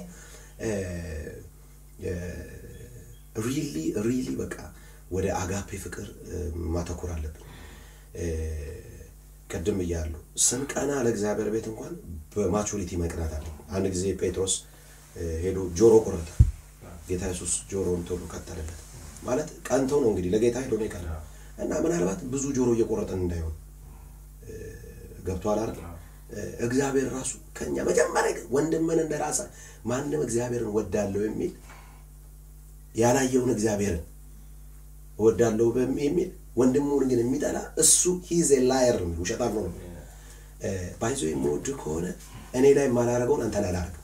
ሪሊ ሪሊ በቃ ወደ አጋፔ ፍቅር እ፣ ማተኮር አለብን እ፣ ቅድም እያሉ ስንቀና ለእግዚአብሔር ቤት እንኳን በማቹሪቲ መቅናት አለ አንድ ጊዜ ጴጥሮስ እ፣ ሄዶ ጆሮ ቆረጠ ጌታ ኢየሱስ ጆሮውን ቶሎ ቀጠለለት ማለት ቀንቶ ነው እንግዲህ ለጌታ ሄዶ ነው የቀና እና ምናልባት ብዙ ጆሮ እየቆረጠን እንዳይሆን ገብቷል አይደል እ፣ እግዚአብሔር ራሱ ከኛ መጀመሪያ ግን ወንድምን እንደ ራሳ ማንም እግዚአብሔርን ወዳለው የሚል ያላየውን እግዚአብሔርን እወዳለሁ በሚ- የሚል ወንድሙን ግን የሚጠላ እሱ ሂዝ ላየር ነው ውሸታም ነው ባይዞ የምወድ ከሆነ እኔ ላይ የማላረገውን አንተ ላይ አላረግም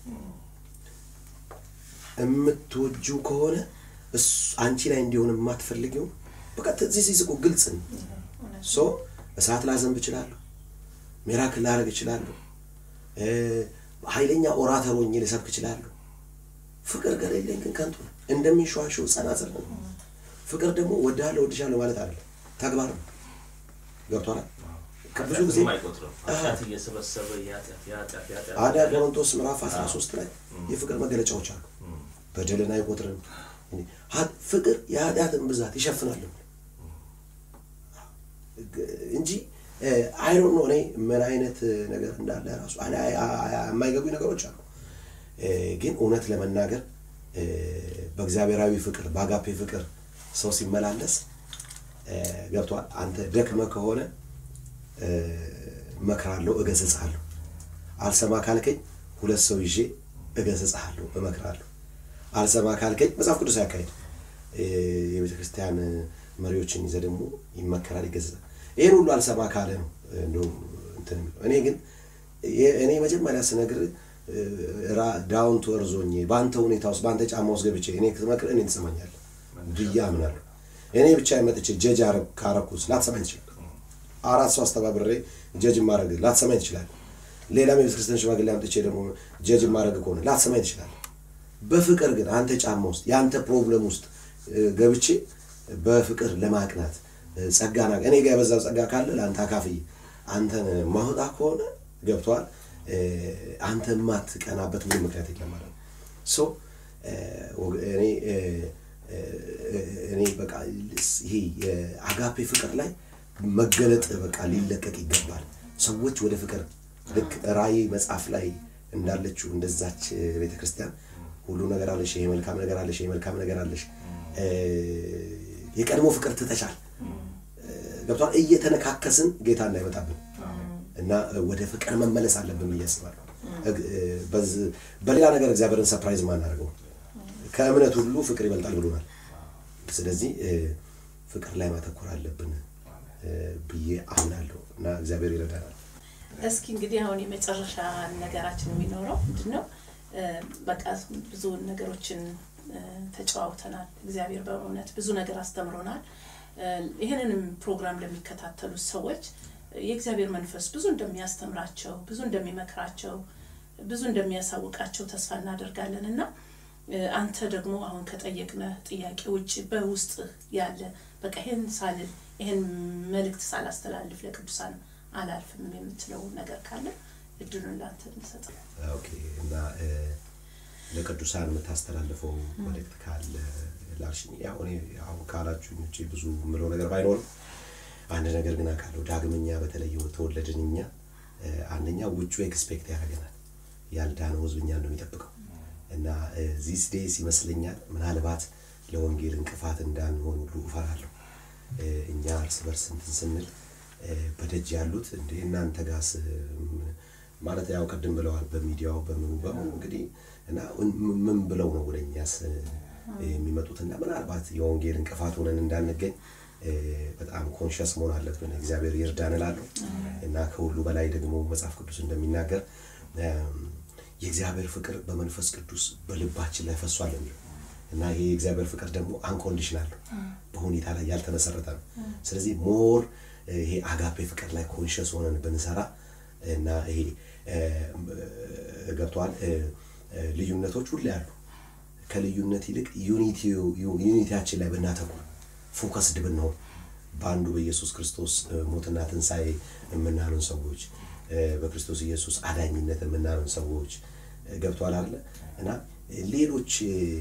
የምትወጁ ከሆነ እሱ- አንቺ ላይ እንዲሆን የማትፈልጊው በቃ ዚህ ሲስቁ ግልጽ ነው ሶ እሳት ላዘንብ እችላለሁ ሚራክል ላደርግ እችላለሁ እ፣ ኃይለኛ ኦራተር ሆኜ ልሰብክ እችላለሁ ፍቅር ከሌለኝ ግን ከንቱ ነው እንደሚንሸዋሸው ጸናጽል ነው ፍቅር ደግሞ ወድሃለሁ ወድሻለሁ ማለት አይደለም ተግባር ነው ገብቷል ብዙ ጊዜ ኃጢአትንም አይቆጥርም ኃጢአት እየሰበሰበ የኃጢአት የኃጢአት የኃጢአት አንደኛ ቆሮንቶስ ምዕራፍ 13 ላይ የፍቅር መገለጫዎች አሉ በደልን አይቆጥርም እንዴ፣ ሀ- ፍቅር የኃጢአትን ብዛት ይሸፍናል እንጂ አይሮ ነው እኔ ምን አይነት ነገር እንዳለ ራሱ እኔ አይ- አይ- የማይገቡኝ ነገሮች አሉ። እ፣ ግን እውነት ለመናገር እ፣ በእግዚአብሔራዊ ፍቅር በአጋፔ ፍቅር ሰው ሲመላለስ እ፣ ገብቷል። አንተ ደክመ ከሆነ እ፣ እመክራለሁ፣ እገስጽሃለሁ። አልሰማ ካልከኝ ሁለት ሰው ይዤ እገስጽሃለሁ፣ እመክራለሁ። አልሰማ ካልከኝ መጽሐፍ ቅዱስ ያካሄድ የቤተ ክርስቲያን መሪዎችን ይዘህ ደግሞ ይመከራል፣ ይገስጻል። ይህን ሁሉ አልሰማ ካለ ነው እንደውም እንትን የሚለው። እኔ ግን የ- እኔ መጀመሪያ ስነግር ዳውን ቱ እርዝ ሆኜ በአንተ ሁኔታ ውስጥ በአንተ ጫማ ውስጥ ገብቼ እኔ ስትመክር እኔ ትሰማኛለህ ብዬ አምናለሁ። እኔ ብቻ መጥቼ ጀጅ አረግ- ካረኩት ላትሰማኝ ትችላለህ። አራት ሰው አስተባብሬ ጀጅ ማድረግ ላትሰማኝ ትችላለህ። ሌላም የቤተ ክርስቲያን ሽማግሌ አምጥቼ ደግሞ ጀጅ ማድረግ ከሆነ ላትሰማኝ ትችላለህ። በፍቅር ግን አንተ ጫማ ውስጥ የአንተ ፕሮብለም ውስጥ እ፣ ገብቼ በፍቅር ለማቅናት እ፣ ጸጋ ና እኔ ጋር የበዛው ጸጋ ካለ ለአንተ አካፍዬ አንተን ማውጣ ከሆነ ገብቷል። አንተ የማትቀናበት ምንም ምክንያት የለም ማለት ነው። ሶ እ፣ ወግ- እኔ እ፣ እ፣ እኔ በቃ ይሄ የአጋፔ ፍቅር ላይ መገለጥ በቃ ሊለቀቅ ይገባል። ሰዎች ወደ ፍቅር ልክ ራእይ መጽሐፍ ላይ እንዳለችው እንደዛች ቤተ ክርስቲያን ሁሉ ነገር አለሽ፣ ይሄ መልካም ነገር አለሽ፣ ይሄ መልካም ነገር አለሽ፣ እ፣ የቀድሞ ፍቅር ትተሻል። ገብቷል። እየተነካከስን ጌታ እንዳይመጣብን እና ወደ ፍቅር መመለስ አለብን ብዬ አስባለሁ። እግ- በዝ- በሌላ ነገር እግዚአብሔርን ሰፕራይዝ ማናደርገው ከእምነት ሁሉ ፍቅር ይበልጣል ብሎናል። ስለዚህ እ፣ ፍቅር ላይ ማተኮር አለብን እ፣ ብዬ አምናለሁ እና እግዚአብሔር ይረዳናል። እስኪ እንግዲህ አሁን የመጨረሻ ነገራችን የሚኖረው ምንድን ነው? እ፣ በቃ ብዙ ነገሮችን እ፣ ተጨዋውተናል። እግዚአብሔር በእውነት ብዙ ነገር አስተምሮናል። እ፣ ይህንንም ፕሮግራም ለሚከታተሉት ሰዎች የእግዚአብሔር መንፈስ ብዙ እንደሚያስተምራቸው፣ ብዙ እንደሚመክራቸው፣ ብዙ እንደሚያሳውቃቸው ተስፋ እናደርጋለን እና እ፣ አንተ ደግሞ አሁን ከጠየቅነህ ጥያቄ ውጭ በውስጥ ያለ በቃ ይህን ሳልል ይህን መልእክት ሳላስተላልፍ ለቅዱሳን አላልፍም የምትለው ነገር ካለ እድሉን ላንተ እንሰጥ። ኦኬ እና እ፣ ለቅዱሳን የምታስተላልፈው መልእክት ካለ ላልሽኝ፣ ያው እኔ አሁን ካላችሁኝ ውጭ ብዙ የምለው ነገር ባይኖርም አንድ ነገር ግን አውቃለሁ። ዳግመኛ በተለይ ተወለድን እኛ እ፣ አንደኛ ውጩ ኤክስፔክት ያደርገናል ያልዳነው ህዝብ እኛን ነው የሚጠብቀው እና ዚስ ዴይስ ይመስለኛል ምናልባት ለወንጌል እንቅፋት እንዳንሆን ሁሉ እፈራለሁ። እ፣ እኛ እርስ በርስ እንትን ስንል እ፣ በደጅ ያሉት እንደ እናንተ ጋስ ም- ማለት ያው ቅድም ብለዋል በሚዲያው በምኑ በምኑ እንግዲህ እና ምን- ምን ብለው ነው ወደ እኛስ እ፣ የሚመጡት እና ምናልባት የወንጌል እንቅፋት ሆነን እንዳንገኝ እ፣ በጣም ኮንሽስ መሆን አለብን። እግዚአብሔር ይርዳን እላለሁ እና ከሁሉ በላይ ደግሞ መጽሐፍ ቅዱስ እንደሚናገር እም፣ የእግዚአብሔር ፍቅር በመንፈስ ቅዱስ በልባችን ላይ ፈሷል የሚለው እና ይሄ የእግዚአብሔር ፍቅር ደግሞ አንኮንዲሽናል ነው፣ በሁኔታ ላይ ያልተመሰረተ ነው። ስለዚህ ሞር ይሄ አጋፔ ፍቅር ላይ ኮንሽስ ሆነን ብንሰራ እና ይሄ እ፣ እ፣ ገብቶሃል እ፣ እ፣ ልዩነቶች ሁሉ ያሉ ከልዩነት ይልቅ ዩኒቲው- ዩኒቲያችን ላይ ብናተኩር ፎከስድ ብንሆን በአንዱ በኢየሱስ ክርስቶስ እ፣ ሞትና ትንሣኤ የምናምን ሰዎች እ፣ በክርስቶስ ኢየሱስ አዳኝነት የምናምን ሰዎች እ፣ ገብቶሃል አለ እና ሌሎች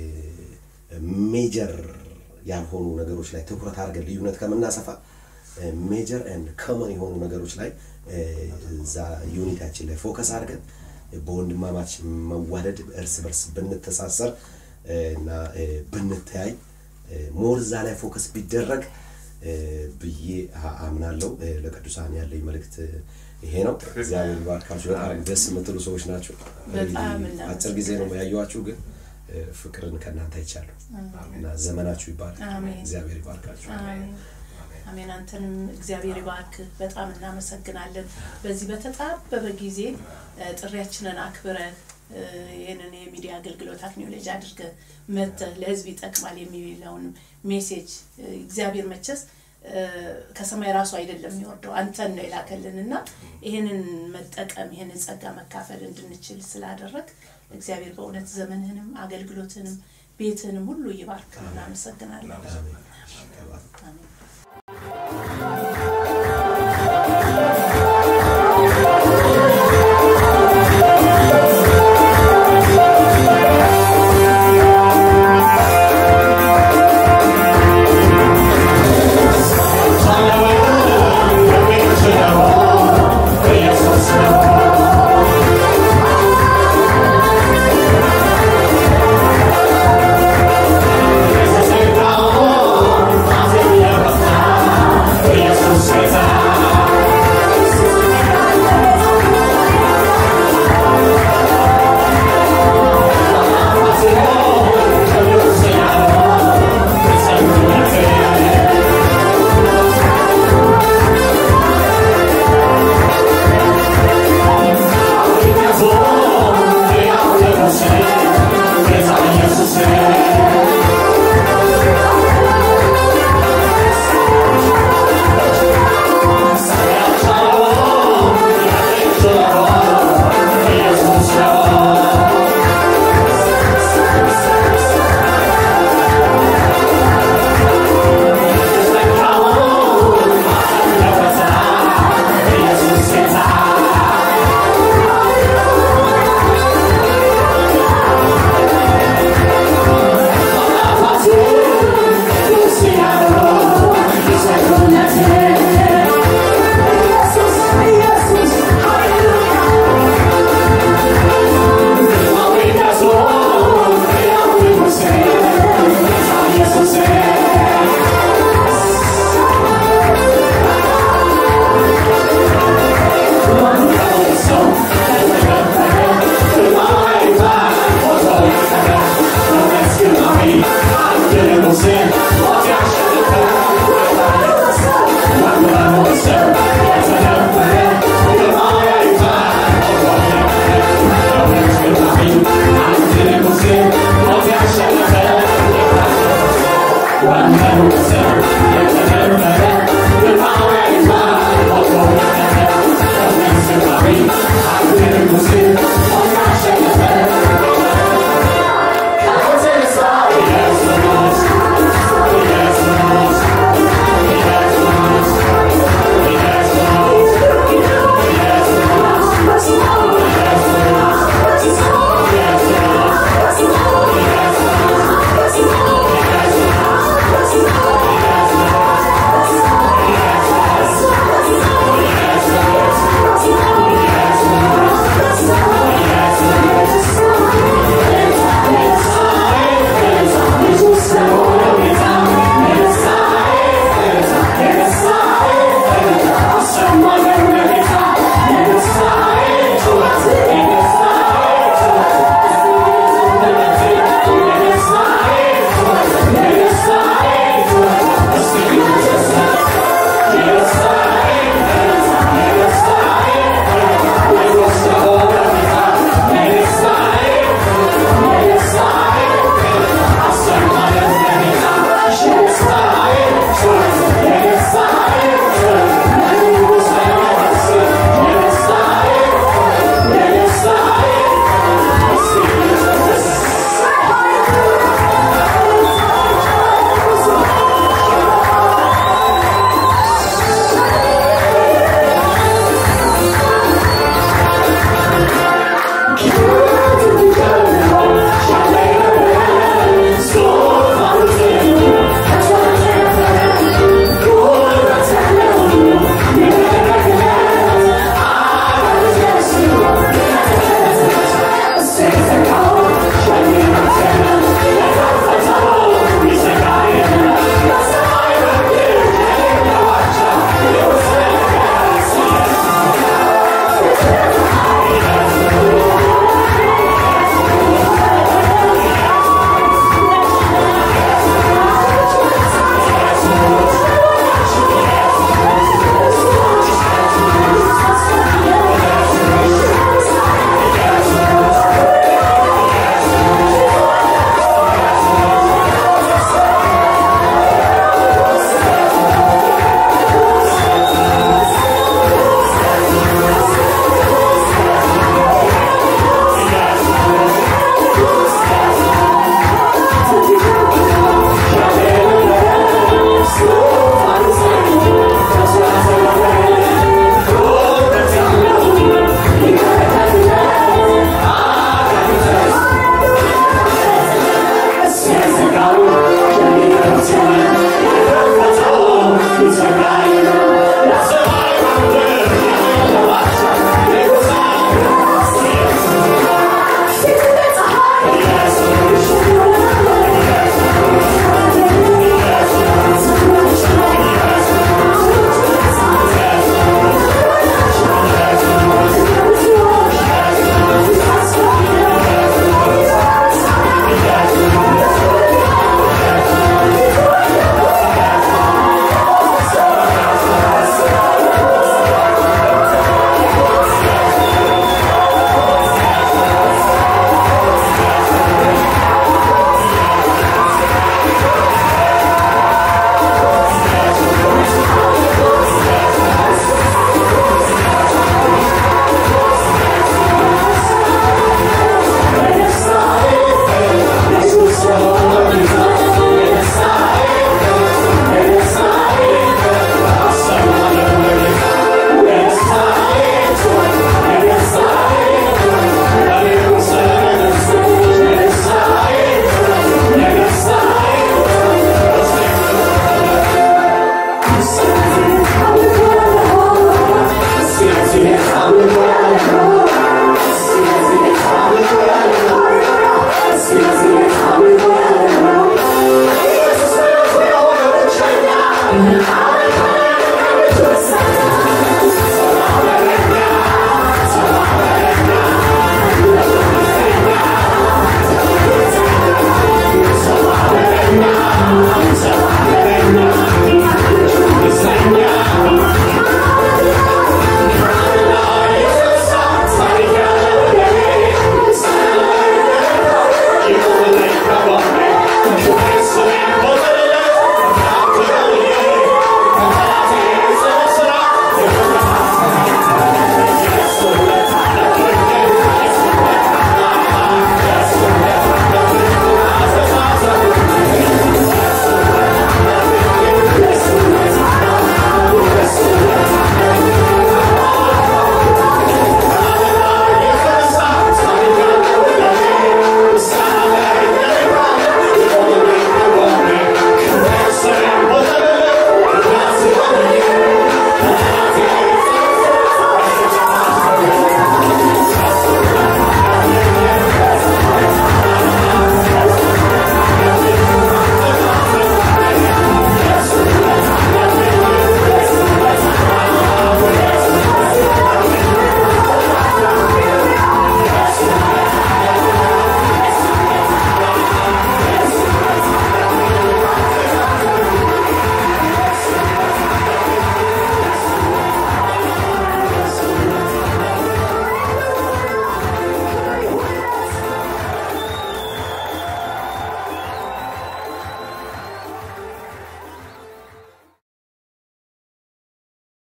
ሜጀር ያልሆኑ ነገሮች ላይ ትኩረት አድርገን ልዩነት ከምናሰፋ ሜጀር ኤንድ ኮመን የሆኑ ነገሮች ላይ እ፣ እዛ ዩኒታችን ላይ ፎከስ አድርገን በወንድማማች መዋደድ እርስ በርስ ብንተሳሰር እ፣ እና እ፣ ብንተያይ ሞር እዛ ላይ ፎከስ ቢደረግ እ፣ ብዬ አ- አምናለሁ። እ፣ ለቅዱሳን ያለኝ መልእክት እ፣ ይሄ ነው። እግዚአብሔር ይባርካችሁ። በጣም ደስ የምትሉ ሰዎች ናቸው። በጣም እንግዲህ አጭር ጊዜ ነው ያየኋችሁ፣ ግን እ፣ ፍቅርን ከእናንተ አይቻለሁ እና ዘመናችሁ ይባላል። አሜን። እግዚአብሔር ይባርካችሁ። አሜን አሜን። አንተንም እግዚአብሔር ይባርክ። በጣም እናመሰግናለን። በዚህ በተጣበበ ጊዜ እ፣ ጥሪያችንን አክብረህ እ፣ ይህንን የሚዲያ አገልግሎት አክኒዮሎጂ አድርገህ መጥተህ ለሕዝብ ይጠቅማል የሚለውን ሜሴጅ እ፣ እግዚአብሔር መቸስ እ፣ ከሰማይ ራሱ አይደለም የሚወርደው አንተን ነው የላከልን እና ይህንን መጠቀም ይህንን ጸጋ መካፈል እንድንችል ስላደረግ እግዚአብሔር በእውነት ዘመንህንም አገልግሎትህንም ቤትህንም ሁሉ ይባርክ። እናመሰግናለን። አሜን። አሜን።